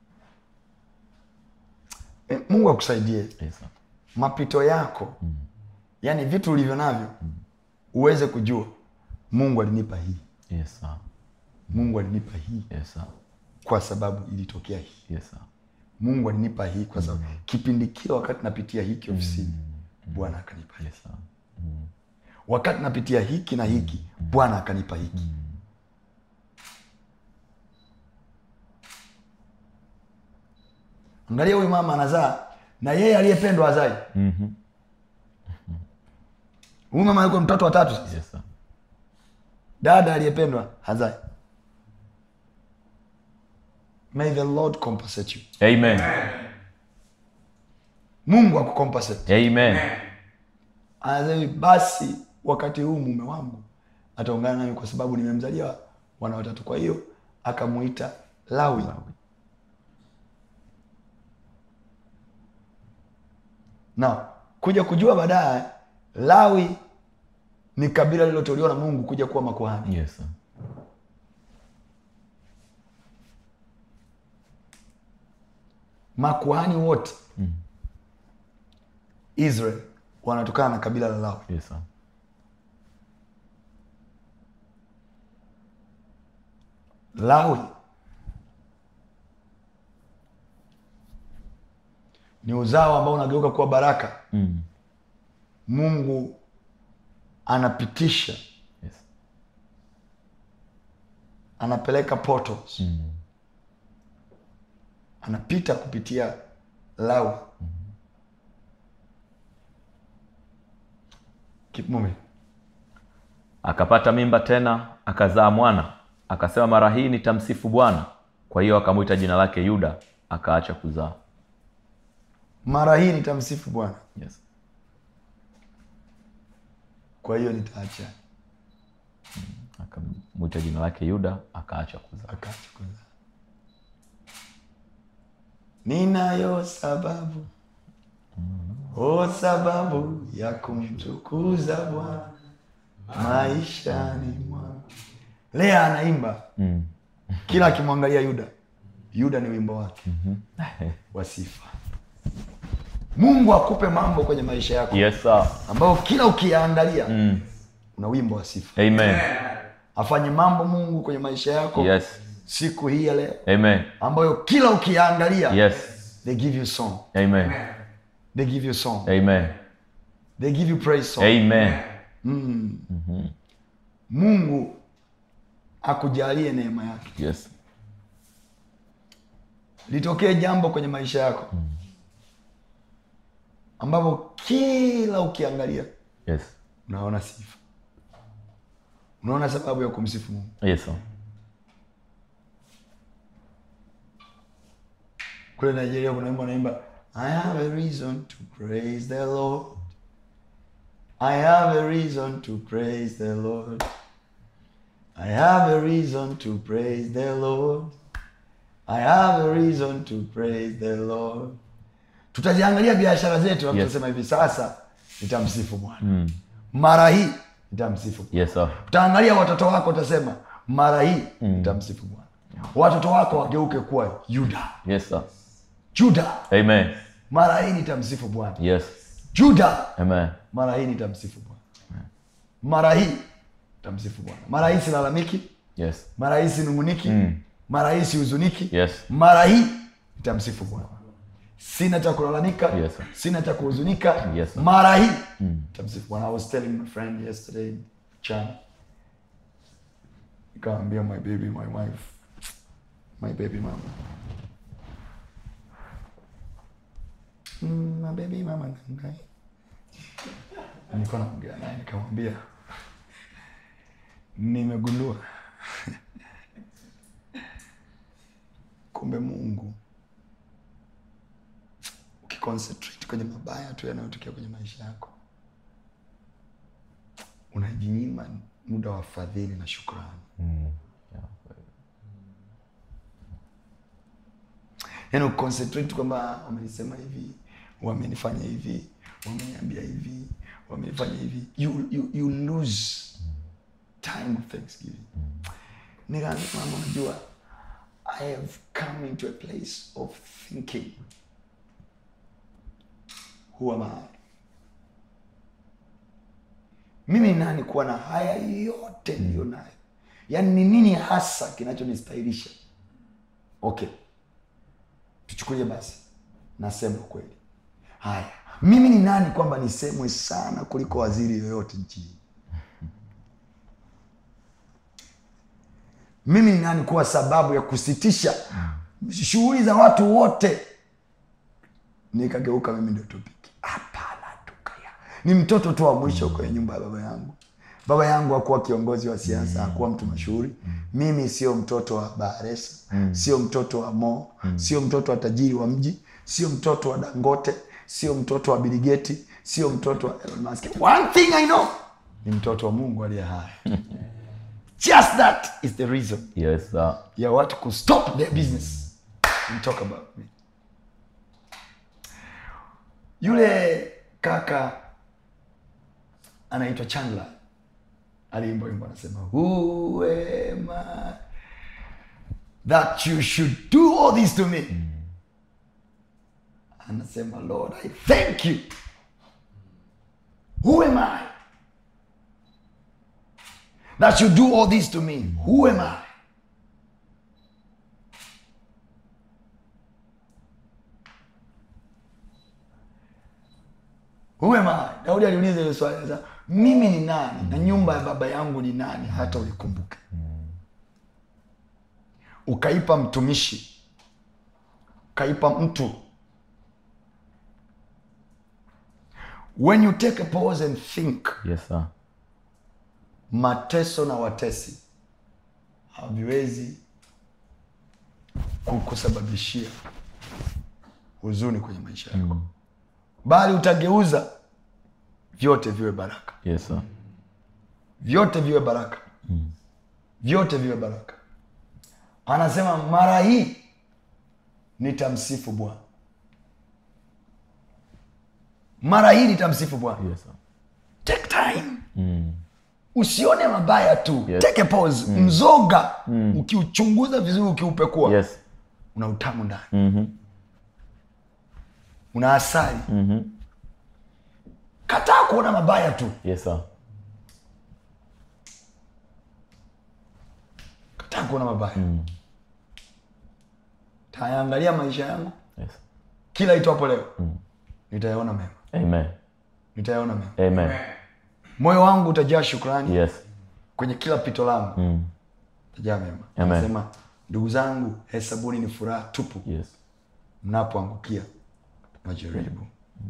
Eh, mungu akusaidie
Yes. sir.
mapito yako yaani vitu ulivyo navyo uweze kujua mungu alinipa hii
Yes. sir.
mungu alinipa hii
Yes. sir.
kwa sababu ilitokea hii
Yes. sir.
mungu alinipa hii kwa sababu kipindi kile wakati napitia hiki ofisini bwana akanipa hii
Yes. sir.
wakati napitia hiki na hiki bwana akanipa hiki angalia huyu mama anazaa na yeye aliyependwa azai
Mhm.
huyu mama yuko mtoto wa tatu sasa
Yes. sir.
dada aliyependwa hazai may the lord compensate you
amen
mungu akucompensate
amen
anasema hivi, basi wakati huu mume wangu ataungana nami kwa sababu nimemzalia wana watatu kwa hiyo akamuita lawi na kuja kujua baadaye lawi ni kabila lililoteuliwa na mungu kuja kuwa makuhani
Yes. sir.
makuhani wote israel wanatokana na kabila la lawi
Yes. sir.
lawi ni uzao ambao unageuka kuwa baraka
Mm.
mungu anapitisha
Yes.
anapeleka portals
Mm.
anapita kupitia lawi Keep moving.
akapata mimba tena akazaa mwana akasema mara hii nitamsifu bwana kwa hiyo akamwita jina lake yuda akaacha kuzaa
mara hii nitamsifu bwana
yes.
kwa hiyo nitaacha
akamwita jina lake yuda akaacha kuzaa
akaacha kuzaa ninayo sababu o sababu ya kumtukuza bwana maishani mwangu lea anaimba
mm.
kila akimwangalia yuda yuda ni wimbo wake wa sifa mungu akupe mambo kwenye maisha yako
yes, sir.
ambayo kila ukiyaangalia
Mm.
una wimbo wa sifa
amen
afanye mambo mungu kwenye maisha yako
yes.
siku hii ya leo
amen
ambayo kila ukiyaangalia
yes.
they give you song
amen
they give you song
amen
they give you praise song
amen
mungu akujalie neema yake
yes.
litokee jambo kwenye maisha yako ambapo kila ukiangalia
yes.
unaona sifa unaona sababu ya kumsifu mungu
yes. sir.
kule nigeria kuna wimbo naimba i have a reason to praise the lord i have a reason to praise the lord i have a reason to praise the lord i have a reason to praise the lord tutaziangalia biashara zetu yes.
Yes.
tutasema hivi sasa nitamsifu bwana
Mm.
mara hii nitamsifu Bwana.
yes. sir.
utaangalia watoto wako utasema mara hii nitamsifu bwana watoto wako wageuke kuwa yuda
yes. sir.
juda
amen
mara hii nitamsifu bwana
yes.
juda
amen
mara hii nitamsifu bwana mara hii nitamsifu bwana mara hii silalamiki
yes.
mara hii sinunguniki
Mm.
mara hii sihuzuniki
yes.
mara hii nitamsifu bwana sina cha kulalamika
Yes, sir.
sina cha kuhuzunika
Yes, sir.
mara hii nitamsifu bwana i was telling my friend yesterday chan nikaambia my baby my wife my baby mama mm, my baby mama nangai nilikuwa naongea naye nikamwambia nimegundua kumbe mungu ukiconcentrate kwenye mabaya tu yanayotokea kwenye maisha yako unajinyima muda wa fadhili na shukrani
Mm. Yeah, kweli.
yaani uconcentrate kwamba wamenisema hivi wamenifanya hivi wameniambia hivi wamenifanya hivi you, you, you lose time of thanksgiving nikaambia mama unajua i have come into a place of thinking who am i mimi ni nani kuwa na haya yote niliyo nayo yaani ni nini hasa kinachonistahilisha okay tuchukulie basi nasema ukweli haya mimi ni nani kwamba nisemwe sana kuliko waziri yoyote nchini mimi ni nani kuwa sababu ya kusitisha shughuli za watu wote nikageuka mimi ndio topiki hapana tukaya ni mtoto tu wa mwisho kwenye nyumba ya baba yangu baba yangu hakuwa kiongozi wa siasa hakuwa mtu mashuhuri mimi sio mtoto wa baharesa sio mtoto wa mo sio mtoto wa tajiri wa mji sio mtoto wa dangote sio mtoto wa biligeti sio mtoto wa Elon Musk. one thing i know ni mtoto wa mungu aliye hai just that is the reason
Yes, sir.
ya watu kustop their business and talk about me yule kaka anaitwa chandler aliimba wimbo anasema who am I that you should do all this to me anasema lord i thank you who am i that you do all this to me who am i Who am I? Daudi aliuliza ile swali sasa, mimi ni nani na nyumba ya baba yangu ni nani hata ulikumbuke? Ukaipa mtumishi, ukaipa mtu. When you take a pause and think,
Yes, sir.
mateso na watesi haviwezi kukusababishia huzuni kwenye maisha yako bali utageuza vyote viwe baraka
Yes, sir.
vyote viwe baraka vyote viwe baraka anasema mara hii nitamsifu bwana mara hii nitamsifu bwana
Yes, sir.
take time
Mm.
usione mabaya tu
Yes.
take a pause mzoga ukiuchunguza vizuri ukiupekua
Yes.
una utamu ndani
Mhm.
una asali
Mhm.
kataa kuona mabaya tu
Yes, sir.
kataa kuona mabaya tayaangalia maisha yangu
Yes.
kila itwapo leo nitayaona mema
Amen.
nitayaona mema
Amen.
moyo wangu utajaa shukrani
Yes.
kwenye kila pito langu
Mm.
utajaa mema
Amen.
anasema ndugu zangu hesabuni ni furaha tupu
Yes.
mnapoangukia majaribu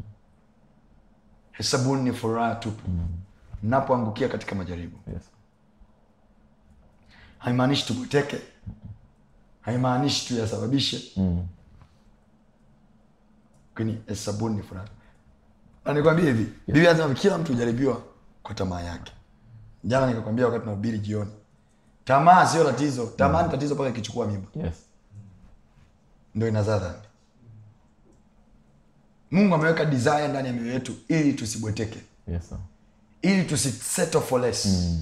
hesabuni ni furaha tupu mnapoangukia katika majaribu
Yes.
haimaanishi tubweteke haimaanishi tuyasababishe
Mm.
lakini hesabuni ni furaha na nikwambia hivi biblia anasema kila mtu hujaribiwa kwa tamaa yake jana nikakwambia wakati nahubiri jioni tamaa sio tatizo tamaa ni tatizo mpaka ikichukua mimba
Yes.
ndo inazaa dhambi mungu ameweka desire ndani ya mioyo yetu ili tusibweteke
Yes, sir.
ili tusisettle for less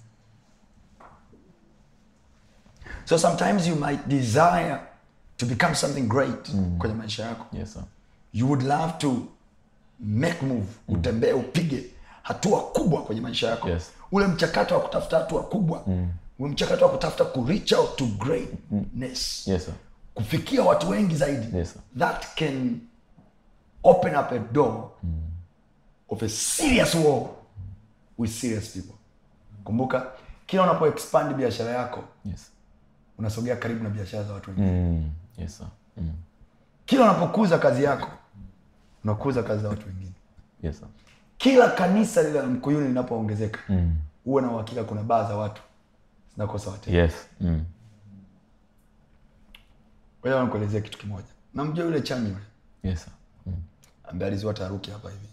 so sometimes you might desire to become something great kwenye maisha yako
Yes, sir.
you would love to make move utembee upige hatua kubwa kwenye maisha yako
Yes.
ule mchakato wa kutafuta hatua kubwa ule mchakato wa kutafuta ku reach out to greatness
Yes, sir.
kufikia watu wengi zaidi
Yes, sir.
that can open up a door of a serious war with serious people kumbuka kila unapo expand biashara yako
Yes.
unasogea karibu na biashara za watu wengine
Mm. Yes, sir. Mm.
kila unapokuza kazi yako unakuza kazi za watu wengine
Yes, sir.
kila kanisa lile la mkuyuni linapoongezeka
Mm.
huwe na uhakika kuna baa za watu zinakosa wateja
Yes. Mm.
Ngoja nikuelezea kitu kimoja namjua yule chami yule
yes sir.
ambaye alizua taharuki hapa hivi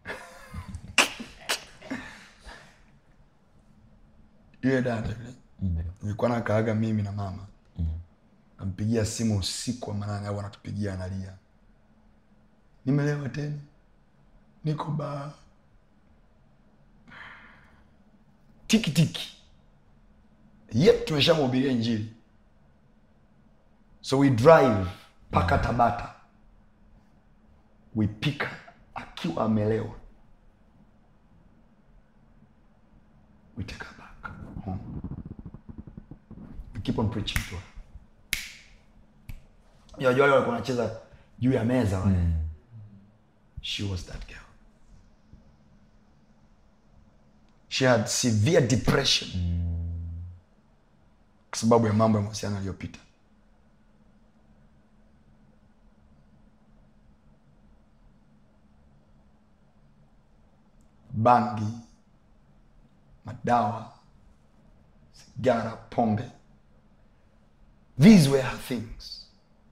yule dada yule
Ndio.
nilikuwa nakaaga mimi na mama nampigia simu usiku wa manane au anatupigia analia nimelewa tena niko baa tiki tiki yep tumeshamhubiria injili so we drive mpaka tabata we pick her akiwa amelewa we take her back home we keep on preaching to her Unajua wale walikuwa wanacheza juu ya meza wale she was that girl she had severe depression kwa sababu ya mambo ya mahusiano aliyopita bangi madawa sigara pombe these were her things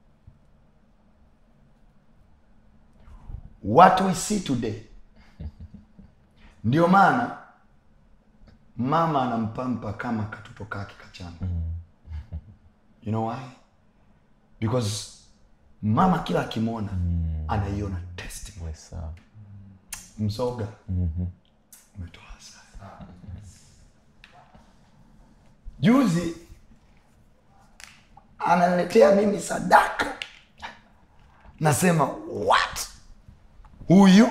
what we see today ndio maana mama anampampa kama katoto kake kachanga you know why because mama kila akimwona anaiona testimony
Yes sir.
mzoga umetoa hasara juzi ananiletea mimi sadaka nasema what huyu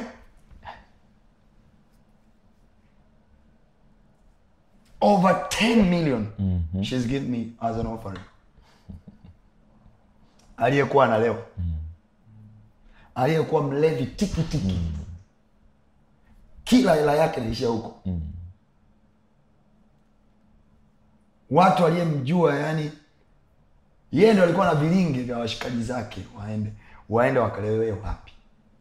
over 10 million she's given me as an offering aliyekuwa analewa aliyekuwa mlevi tiki tiki kila hela yake naishia huko watu aliyemjua yani yeye ndo alikuwa na vilingi vya washikaji zake waende waende wakalewewe wapi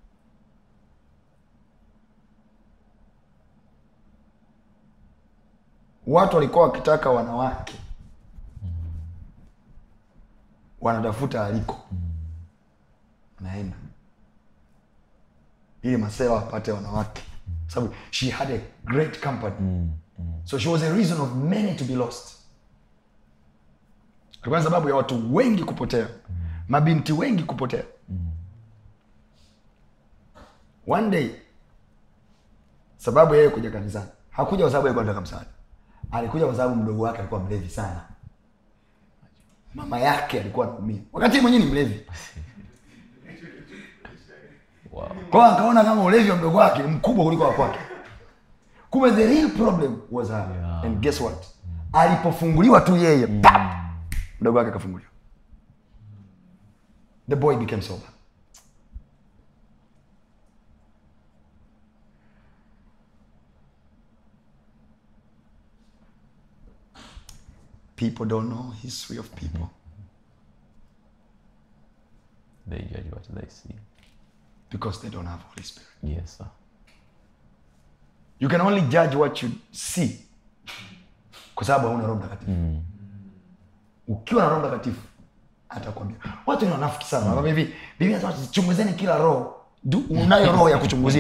watu walikuwa wakitaka wanawake wanatafuta aliko naenda ili masela apate wanawake sababu she had a great company so she was a reason of many to be lost alikuwa ni sababu ya watu wengi kupotea mabinti wengi kupotea one day sababu yeye kuja kanisani hakuja kwa sababu alikuwa anataka msaada alikuja kwa sababu mdogo wake alikuwa mlevi sana mama yake alikuwa anaumia wakati yeye mwenyewe ni mlevi
Wow.
kwa hiyo akaona kama ulevi wa mdogo wake ni mkubwa kuliko wa kwake kumbe the real problem was her
Yeah.
and guess what alipofunguliwa tu yeye pap mdogo wake akafunguliwa the boy became sober people don't know history of people
They judge what they see.
because they don't have holy spirit
Yes sir.
you can only judge what you see kwa sababu hauna roho mtakatifu ukiwa na roho mtakatifu atakwambia watu ni wanafiki sana wanakwambia hivi biblia inasema chunguzeni kila roho Du- unayo roho ya kuchunguzia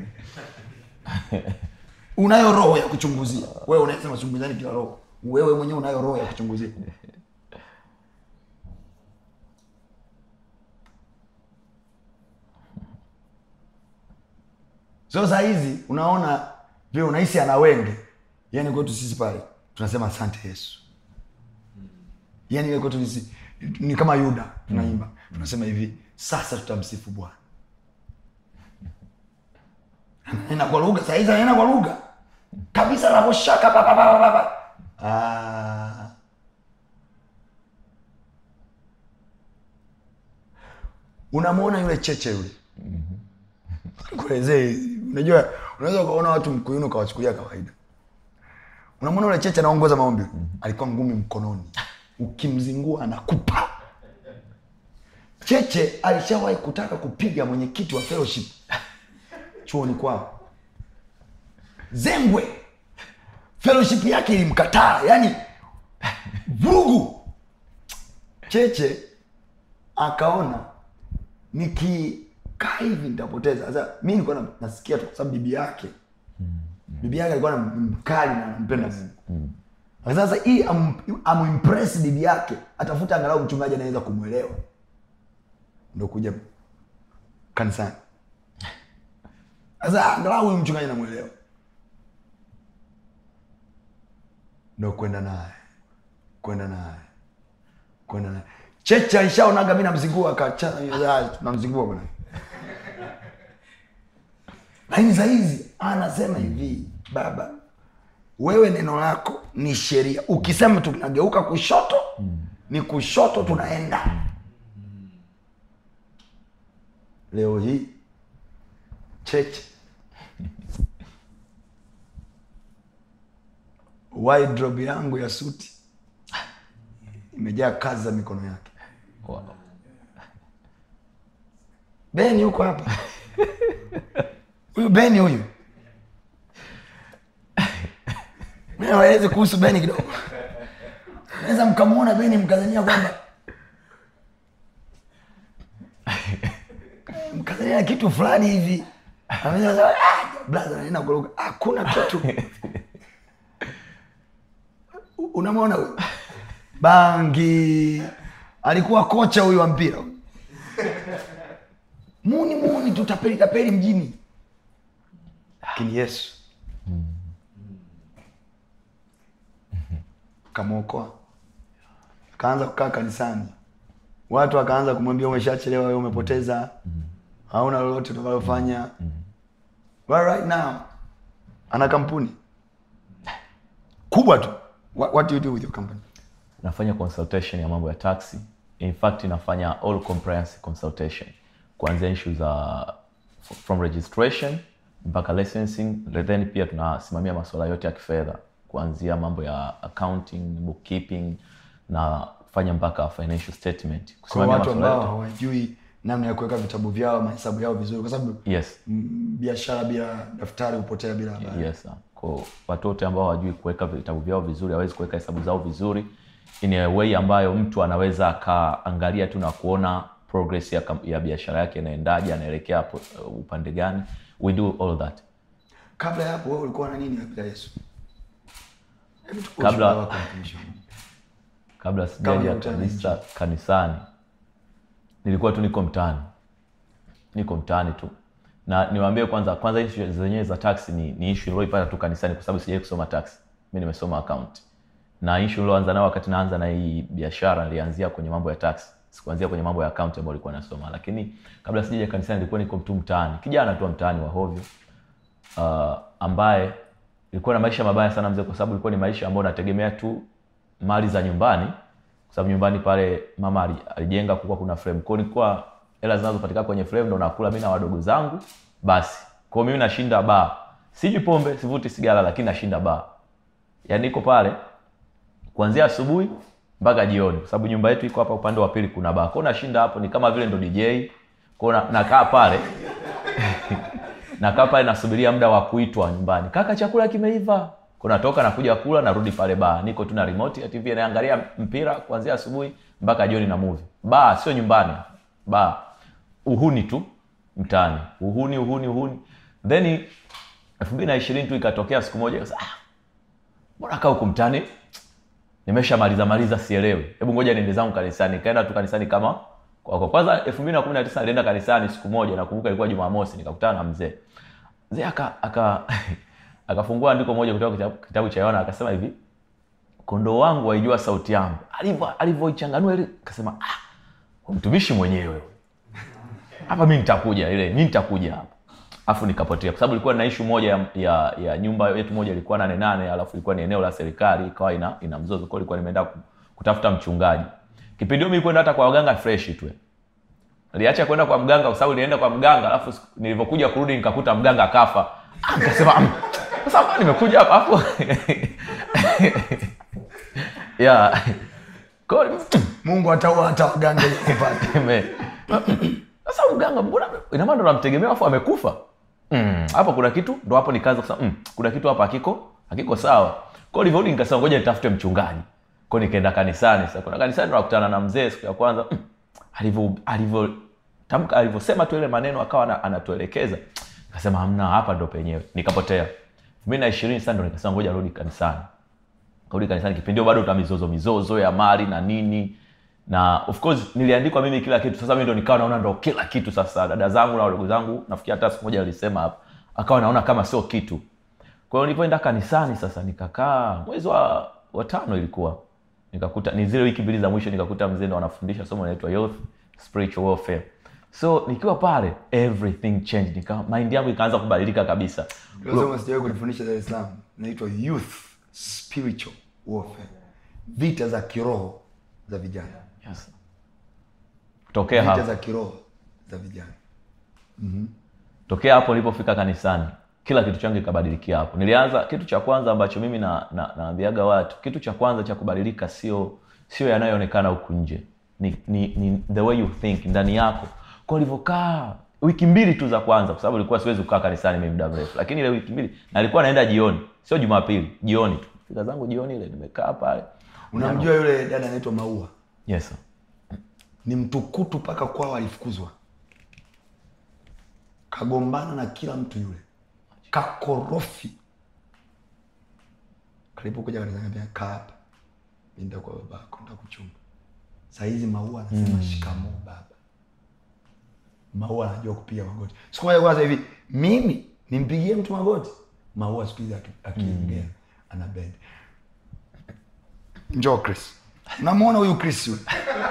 unayo roho ya kuchunguzia wewe unasema chunguzeni kila roho wewe mwenyewe unayo roho ya kuchunguzia so saa hizi unaona vile unahisi ana wenge yani kwetu sisi pale tunasema asante yesu yani ile kwetu sisi ni kama yuda tunaimba tunasema hivi sasa tutamsifu bwana anaenda kwa lugha saa hizi anaenda kwa lugha kabisa nakoshaka papapapapa ah. unamwona yule cheche yule kuelezee unajua unaweza ukaona watu mkuyuni ukawachukulia kawaida unamwona ule cheche anaongoza maombi alikuwa ngumi mkononi ukimzingua anakupa cheche alishawahi kutaka kupiga mwenyekiti wa fellowship chuoni kwao zengwe fellowship yake ilimkataa yani vurugu cheche akaona nikikaa hivi nitapoteza sasa mi nilikuwa na- nasikia tu kwa sababu bibi yake bibi yake alikuwa na- mkali na anampenda mungu sasa hii am- amimpress bibi yake atafuta angalau mchungaji anaweza kumwelewa ndo kuja kanisani sasa angalau huyu mchungaji namwelewa ndo kwenda naye kwenda naye kwenda naye cheche alishaonaga mi namzingua kacha namzingua bwana lakini sahizi anasema hivi baba wewe neno lako ni sheria ukisema tunageuka kushoto ni kushoto tunaenda leo hii cheche wardrobe yangu ya suti imejaa kazi za mikono yake
Wow.
beni huko hapa huyu beni huyu waeleze kuhusu beni kidogo naweza mkamwona beni mkazania kwamba mkazania kitu fulani hivi Anaweza kusema, "Ah, brother, anaenda kuruka." hakuna kitu U- unamwona huyu bangi alikuwa kocha huyu wa mpira muni muni tutapeli tapeli mjini lakini yesu kamwokoa akaanza kukaa kanisani watu wakaanza kumwambia umeshachelewa wewe umepoteza hauna lolote utakalofanya well, right now ana kampuni kubwa tu what, what do you do with your company
nafanya consultation ya mambo ya taxi in fact nafanya all compliance consultation kuanzia issue za from registration mpaka licensing then pia tunasimamia masuala yote ya kifedha kuanzia mambo ya accounting bookkeeping na kufanya mpaka financial statement
kwa
kusimamia
watu
masuala
ambao
yote
hawajui namna ya kuweka vitabu vyao mahesabu yao vizuri kwa sababu
yes
mm, biashara bila daftari hupotea bila habari
yes sir. kwa watu wote ambao hawajui kuweka vitabu vyao vizuri hawezi kuweka hesabu zao vizuri in a way ambayo mtu anaweza akaangalia tu na kuona progress ya, kam- ya biashara yake inaendaje anaelekea hapo, uh, upande gani we do all that
kabla ya hapo wewe ulikuwa na nini kabla ya yesu Hebu tupe
Kabla-
ushuhuda wako mtumishi wa Mungu.
kabla sijaja
hujakutana na
kabisa kanisani nilikuwa tu niko mtaani niko mtaani tu na niwaambie kwanza kwanza issue zenyewe za taxi ni, ni issue nilioipata tu kanisani kwa sababu sijai kusoma taxi mi nimesoma account na issue nilioanza nayo wakati naanza na hii biashara nilianzia kwenye mambo ya taxi sikuanzia kwenye mambo ya account ambayo nilikuwa nasoma lakini kabla sijaja kanisani nilikuwa niko tu mtaani kijana tu wa mtaani wa hovyo uh, ambaye ilikuwa na maisha mabaya sana mzee kwa sababu ilikuwa ni maisha ambayo nategemea tu mali za nyumbani kwa sababu nyumbani pale mama ali- alijenga kulikuwa kuna frame kwao nilikuwa hela zinazopatikana kwenye frame ndo nakula mi na wadogo zangu basi kwao mimi nashinda baa siji pombe sivuti sigara lakini nashinda baa yaani niko pale kuanzia asubuhi mpaka jioni kwa sababu nyumba yetu iko hapa upande wa pili kuna baa kwao nashinda hapo ni kama vile ndo dj kwao na- nakaa pale nakaa pale nasubiria muda wa kuitwa nyumbani kaka chakula kimeiva kunatoka nakuja kula narudi pale baa niko tu na remote ya tv naangalia mpira kuanzia asubuhi mpaka jioni na movie baa sio nyumbani baa uhuni tu mtaani uhuni uhuni uhuni then elfu mbili na ishirini tu ikatokea siku moja ikasema, ah, mbona kaa huku mtaani nimeshamaliza maliza sielewi hebu ngoja niende zangu kanisani nikaenda tu kanisani kama kwa kwa kwanza elfu mbili na kumi na tisa nilienda kanisani siku moja nakumbuka ilikuwa jumamosi nikakutana na mzee mzee aka aka akafungua andiko moja kutoka kitabu, kitabu cha yohana akasema hivi kondoo wangu waijua sauti yangu alivyo alivyoichanganua ile akasema ah huyu mtumishi mwenyewe hapa mi nitakuja ile mi nitakuja hapa afu nikapotea kwa sababu ilikuwa na ishu moja ya, ya, ya nyumba yetu moja ilikuwa nane nane alafu ilikuwa ni eneo la serikali ikawa ina, ina mzozo kwa ilikuwa nimeenda ku- kutafuta mchungaji kipindi hiyo mi kwenda hata kwa waganga fresh tu niliacha kwenda kwa mganga kwa sababu nilienda kwa mganga alafu siku- nilivyokuja kurudi nikakuta mganga akafa Ah, nikasema "Mm, sasa mbona nimekuja hapa afu yeah kwa hiyo
mungu ataua hata waganga ili kupata
Ime- sasa mganga mbona ina maana ndo namtegemea afu amekufa Mm, hapo kuna kitu ndo hapo nikaanza kusema mm, kuna kitu hapa hakiko hakiko sawa kwao nilivyorudi nikasema ngoja nitafute mchungaji kwao nikaenda kanisani sasa kuna kanisani ndo nakutana na mzee siku ya kwanza mm, alivyo alivyo tamka alivyosema tu ile maneno akawa ana- anatuelekeza akasema hamna hapa ndo penyewe nikapotea mi na ishirini sasa ndo nikasema ngoja rudi kanisani rudi kanisani kipindi hiyo bado ta mizozo mizozo ya mali na nini na of course niliandikwa mimi kila kitu sasa mi ndo nikawa naona ndo kila kitu sasa dada zangu na wadogo zangu nafikiri hata siku moja walisema hapa akawa naona kama sio kitu kwa hiyo nilipoenda kanisani sasa nikakaa mwezi wa, wa tano ilikuwa nikakuta ni zile wiki mbili za mwisho nikakuta mzee ndo anafundisha somo linaitwa youth spiritual warfare so nikiwa pale everything changed nika mind yangu ikaanza kubadilika kabisa
Unasema sijawahi kunifundisha Dar es Salaam. Inaitwa youth spiritual warfare. Vita za kiroho za vijana.
yes. tokea
Vita
hapo
za kiroho za vijana.
tokea hapo nilipofika kanisani kila kitu changu kikabadilikia hapo nilianza kitu cha kwanza ambacho mimi na, na, naambiaga watu kitu cha kwanza cha kubadilika sio sio yanayoonekana huku nje ni, ni, ni the way you think ndani yako kwa ulivyokaa wiki mbili tu za kwanza kwa sababu ilikuwa siwezi kukaa kanisani mimi muda mrefu lakini ile wiki mbili na nilikuwa naenda jioni sio jumapili jioni tu fika zangu jioni ile nimekaa pale
Unamjua yule dada anaitwa Maua?
yes sir.
Ni mtukutu mpaka kwao alifukuzwa. Kagombana na kila mtu yule. Kakorofi. Kalipokuja kanisani akaniambia kaa hapa. Mimi nitakuwa babako, nitakuchunga. Saa hizi Maua anasema mm. shikamoo baba. Maua anajua kupiga magoti. Siku moja kwanza hivi, mimi nimpigie mtu magoti. Maua siku hizi aki- akiongea ana bend. Njoo Chris. Unamwona huyu Chris yule?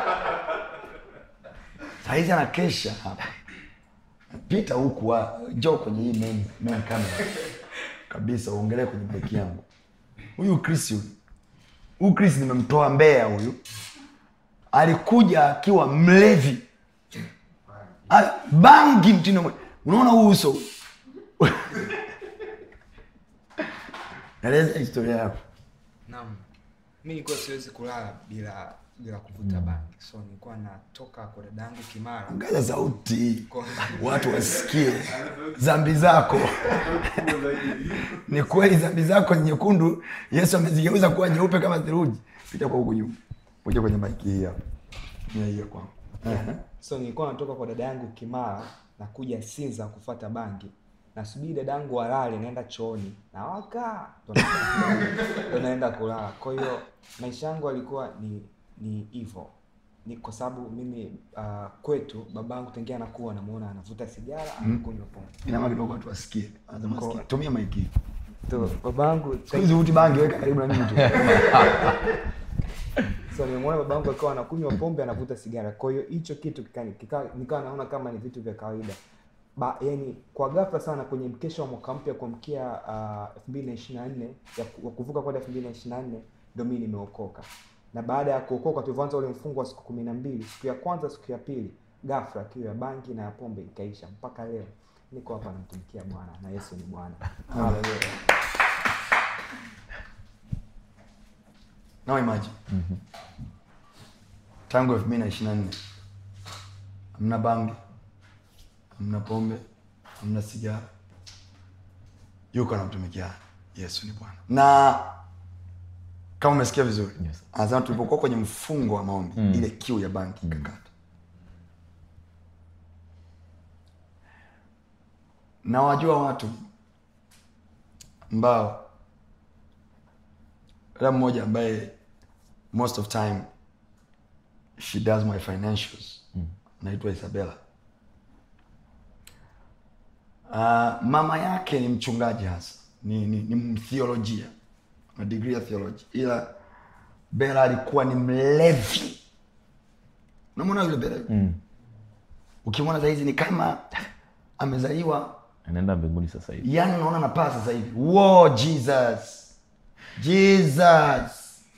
Saa hizi anakesha hapa. Pita huku wa- njoo kwenye hii main, main camera. Kabisa uongelee kwenye beki yangu. Huyu Chris yule. Huyu Chris nimemtoa Mbeya huyu. Alikuja akiwa mlevi. Ah, bangi mtindo mwe- unaona huu uso eleza historia yako
Naam. Mi nilikuwa siwezi kulala bila bila kuvuta bangi. So nilikuwa natoka kwa dadangu Kimara.
ongeza sauti watu wasikie zambi zako ni kweli zambi zako ni nyekundu yesu amezigeuza kuwa nyeupe kama theluji pita kwa huku nyuma kuja kwenye maiki hii hapa Ni hiyo kwangu Ehe.
So nilikuwa natoka kwa dada yangu Kimara na kuja Sinza kufuata bangi. Nasubiri dadangu alale naenda chooni. Na waka ndo na- ndo naenda kulala. Kwa hiyo maisha yangu alikuwa ni ni hivyo. Ni kwa sababu mimi uh, kwetu babangu tangia anakuwa namuona anavuta sigara, anakunywa pombe.
inama kidogo watu wasikie Anasema wasikie. tumia maiki hii.
So babangu
siku hizi huti bangi weka karibu na mimi tu
so nimemwona babangu akiwa anakunywa pombe anavuta sigara kwa hiyo hicho kitu kikani- kika- nikawa naona kama ni vitu vya kawaida ba, yani kwa ghafla sana kwenye mkesha wa mwaka mpya kuamkia elfu mbili na ishiri na nne ya ku- wa kuvuka kwenda elfu mbili na ishiri na nne ndo mii nimeokoka na baada ya kuokoka tulivyoanza ule mfungo wa siku kumi na mbili siku ya kwanza siku ya pili ghafla kiu ya bangi na ya pombe ikaisha mpaka leo niko hapa namtumikia bwana na yesu ni bwana Haleluya.
now imagine tangu elfu mbili na ishiri na nne hamna bangi hamna pombe hamna sigara yuko anamtumikia yesu ni bwana na kama umesikia vizuri
Yes.
anasema tulipokuwa kwenye mfungo wa maombi ile kiu ya bangi ikakata na wajua watu ambao dada mmoja ambaye most of time she does my financials naitwa isabella uh, mama yake ni mchungaji hasa ni, ni, ni mtheolojia na degree ya theology ila bela alikuwa ni mlevi unamwona yule bela mm. ukimwona sahizi ni kama amezaliwa
anaenda mbinguni sasa hivi
yani unaona napaa sasa hivi wo jesus jesus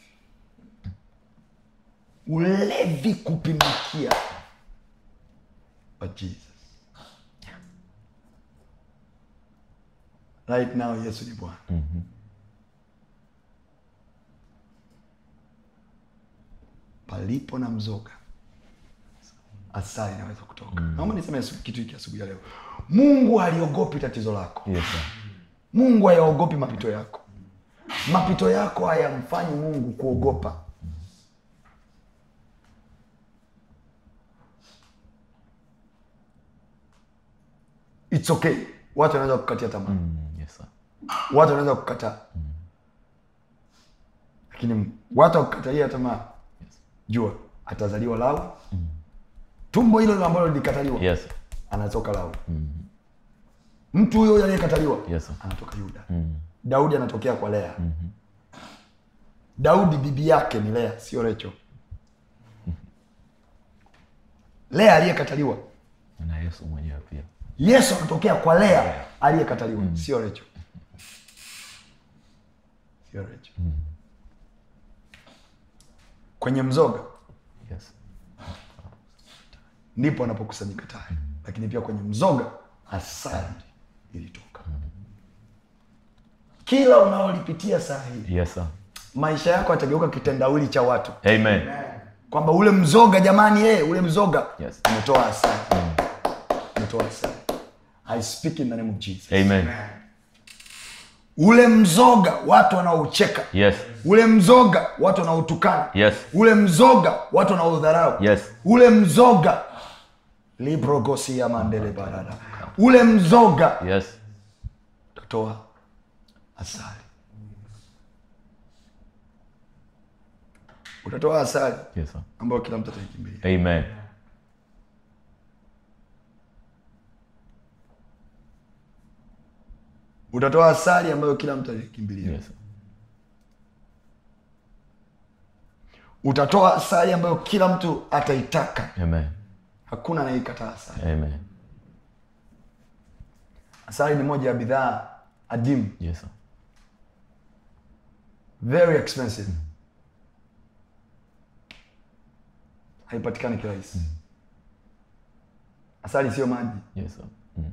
ulevi kupindukia but jesus right now yesu ni bwana palipo na mzoga asali inaweza kutoka naomba niseme asu- kitu hiki asubuhi ya leo mungu haliogopi tatizo lako
yes, sir.
mungu hayaogopi mapito yako mapito yako hayamfanyi mungu kuogopa its okay watu wanaweza kukatia tamaa
Mm, yes, sir.
watu wanaweza kukataa lakini watu wakukatalia tamaa jua atazaliwa lau tumbo hilo hilo ambalo lilikataliwa
Yes.
anatoka lau mtu huyo huyo aliyekataliwa
Yes, sir.
anatoka yuda
Mm.
daudi anatokea kwa lea daudi bibi yake ni lea sio recho lea aliyekataliwa
na yesu mwenyewe pia
yesu anatokea kwa lea aliyekataliwa sio recho sio recho kwenye mzoga
yes.
ndipo anapokusanyika tai lakini pia kwenye mzoga asali ilitoka kila unaolipitia saa hii
Yes, sir.
maisha yako yatageuka kitendawili cha watu
Amen.
kwamba ule mzoga jamani eh, ule mzoga
Yes.
umetoa asali umetoa asali i speak in the name of jesus
Amen.
ule mzoga watu wanaoucheka
Yes.
ule mzoga watu wanaotukana
Yes.
ule mzoga watu wanaodharau
Yes.
ule mzoga librogosia mandele barada ule mzoga
Yes.
utatoa asali utatoa asali
Yes, sir.
ambayo kila mtu ataikimbilia
Amen.
utatoa asali ambayo kila mtu ataikimbilia
Yes. sir.
utatoa asali ambayo kila mtu ataitaka
Amen.
hakuna anayeikataa asali
Amen.
asali ni moja ya bidhaa adimu
Yes, sir.
very expensive haipatikani kirahisi asali sio maji
Yes, sir. Mm.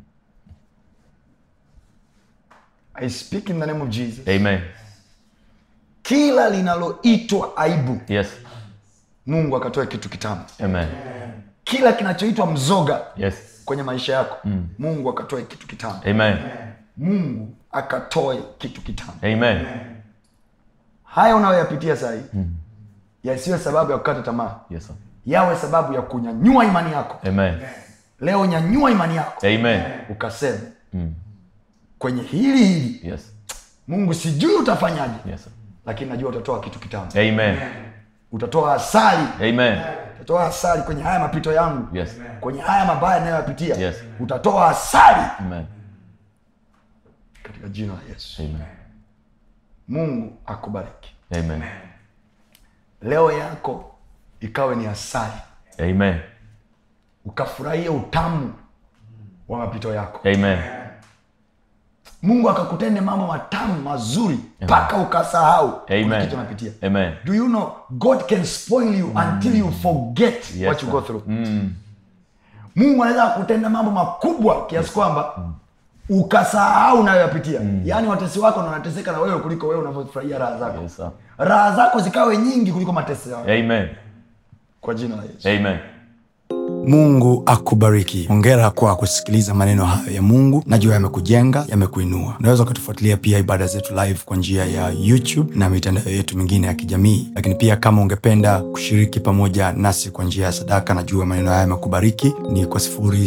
i speak in the name of jesus
Amen.
kila linaloitwa aibu
Yes.
mungu akatoe kitu kitamu
Amen.
kila kinachoitwa mzoga
Yes.
kwenye maisha yako mungu akatoe kitu kitamu
Amen.
mungu akatoe kitu kitamu
Amen.
haya unayoyapitia sahii yasiwe sababu ya kukata tamaa
Yes, sir.
yawe sababu ya kunyanyua imani yako
Amen.
leo nyanyua imani yako
Amen.
ukasema
Mm.
kwenye hili hili
Yes.
mungu sijui utafanyaje
Yes, sir.
lakini najua utatoa kitu kitamu
Amen.
utatoa asali
Amen.
utatoa asali kwenye haya mapito yangu
Yes.
kwenye haya mabaya nayoyapitia
Yes.
utatoa asali
Amen.
katika jina la yesu
Amen.
mungu akubariki
Amen.
leo yako ikawe ni asali
Amen.
ukafurahia utamu wa mapito yako
Amen.
mungu akakutende mambo matamu mazuri mpaka ukasahau kuna
Amen.
kitu unapitia
Amen.
do you know god can spoil you until you forget
Yes,
what you
sir.
go through
Mm.
mungu anaweza kutenda mambo makubwa kiasi kwamba ukasahau unayoyapitia yaani watesi wako na wanateseka na wewe kuliko wewe unavyofurahia raha zako
Yes, sir.
raha zako zikawe nyingi kuliko mateso yako
Amen.
kwa jina la yesu
Amen.
mungu akubariki hongera kwa kusikiliza maneno hayo ya mungu najua yamekujenga yamekuinua unaweza ukatufuatilia pia ibada zetu live kwa njia ya youtube na mitandao yetu mingine ya kijamii lakini pia kama ungependa kushiriki pamoja nasi kwa njia ya sadaka najua maneno haya yamekubariki ni kwa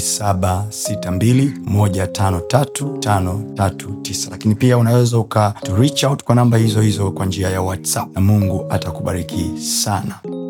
762153539 lakini pia unaweza uka to reach out kwa namba hizo hizo kwa njia ya whatsapp na mungu atakubariki sana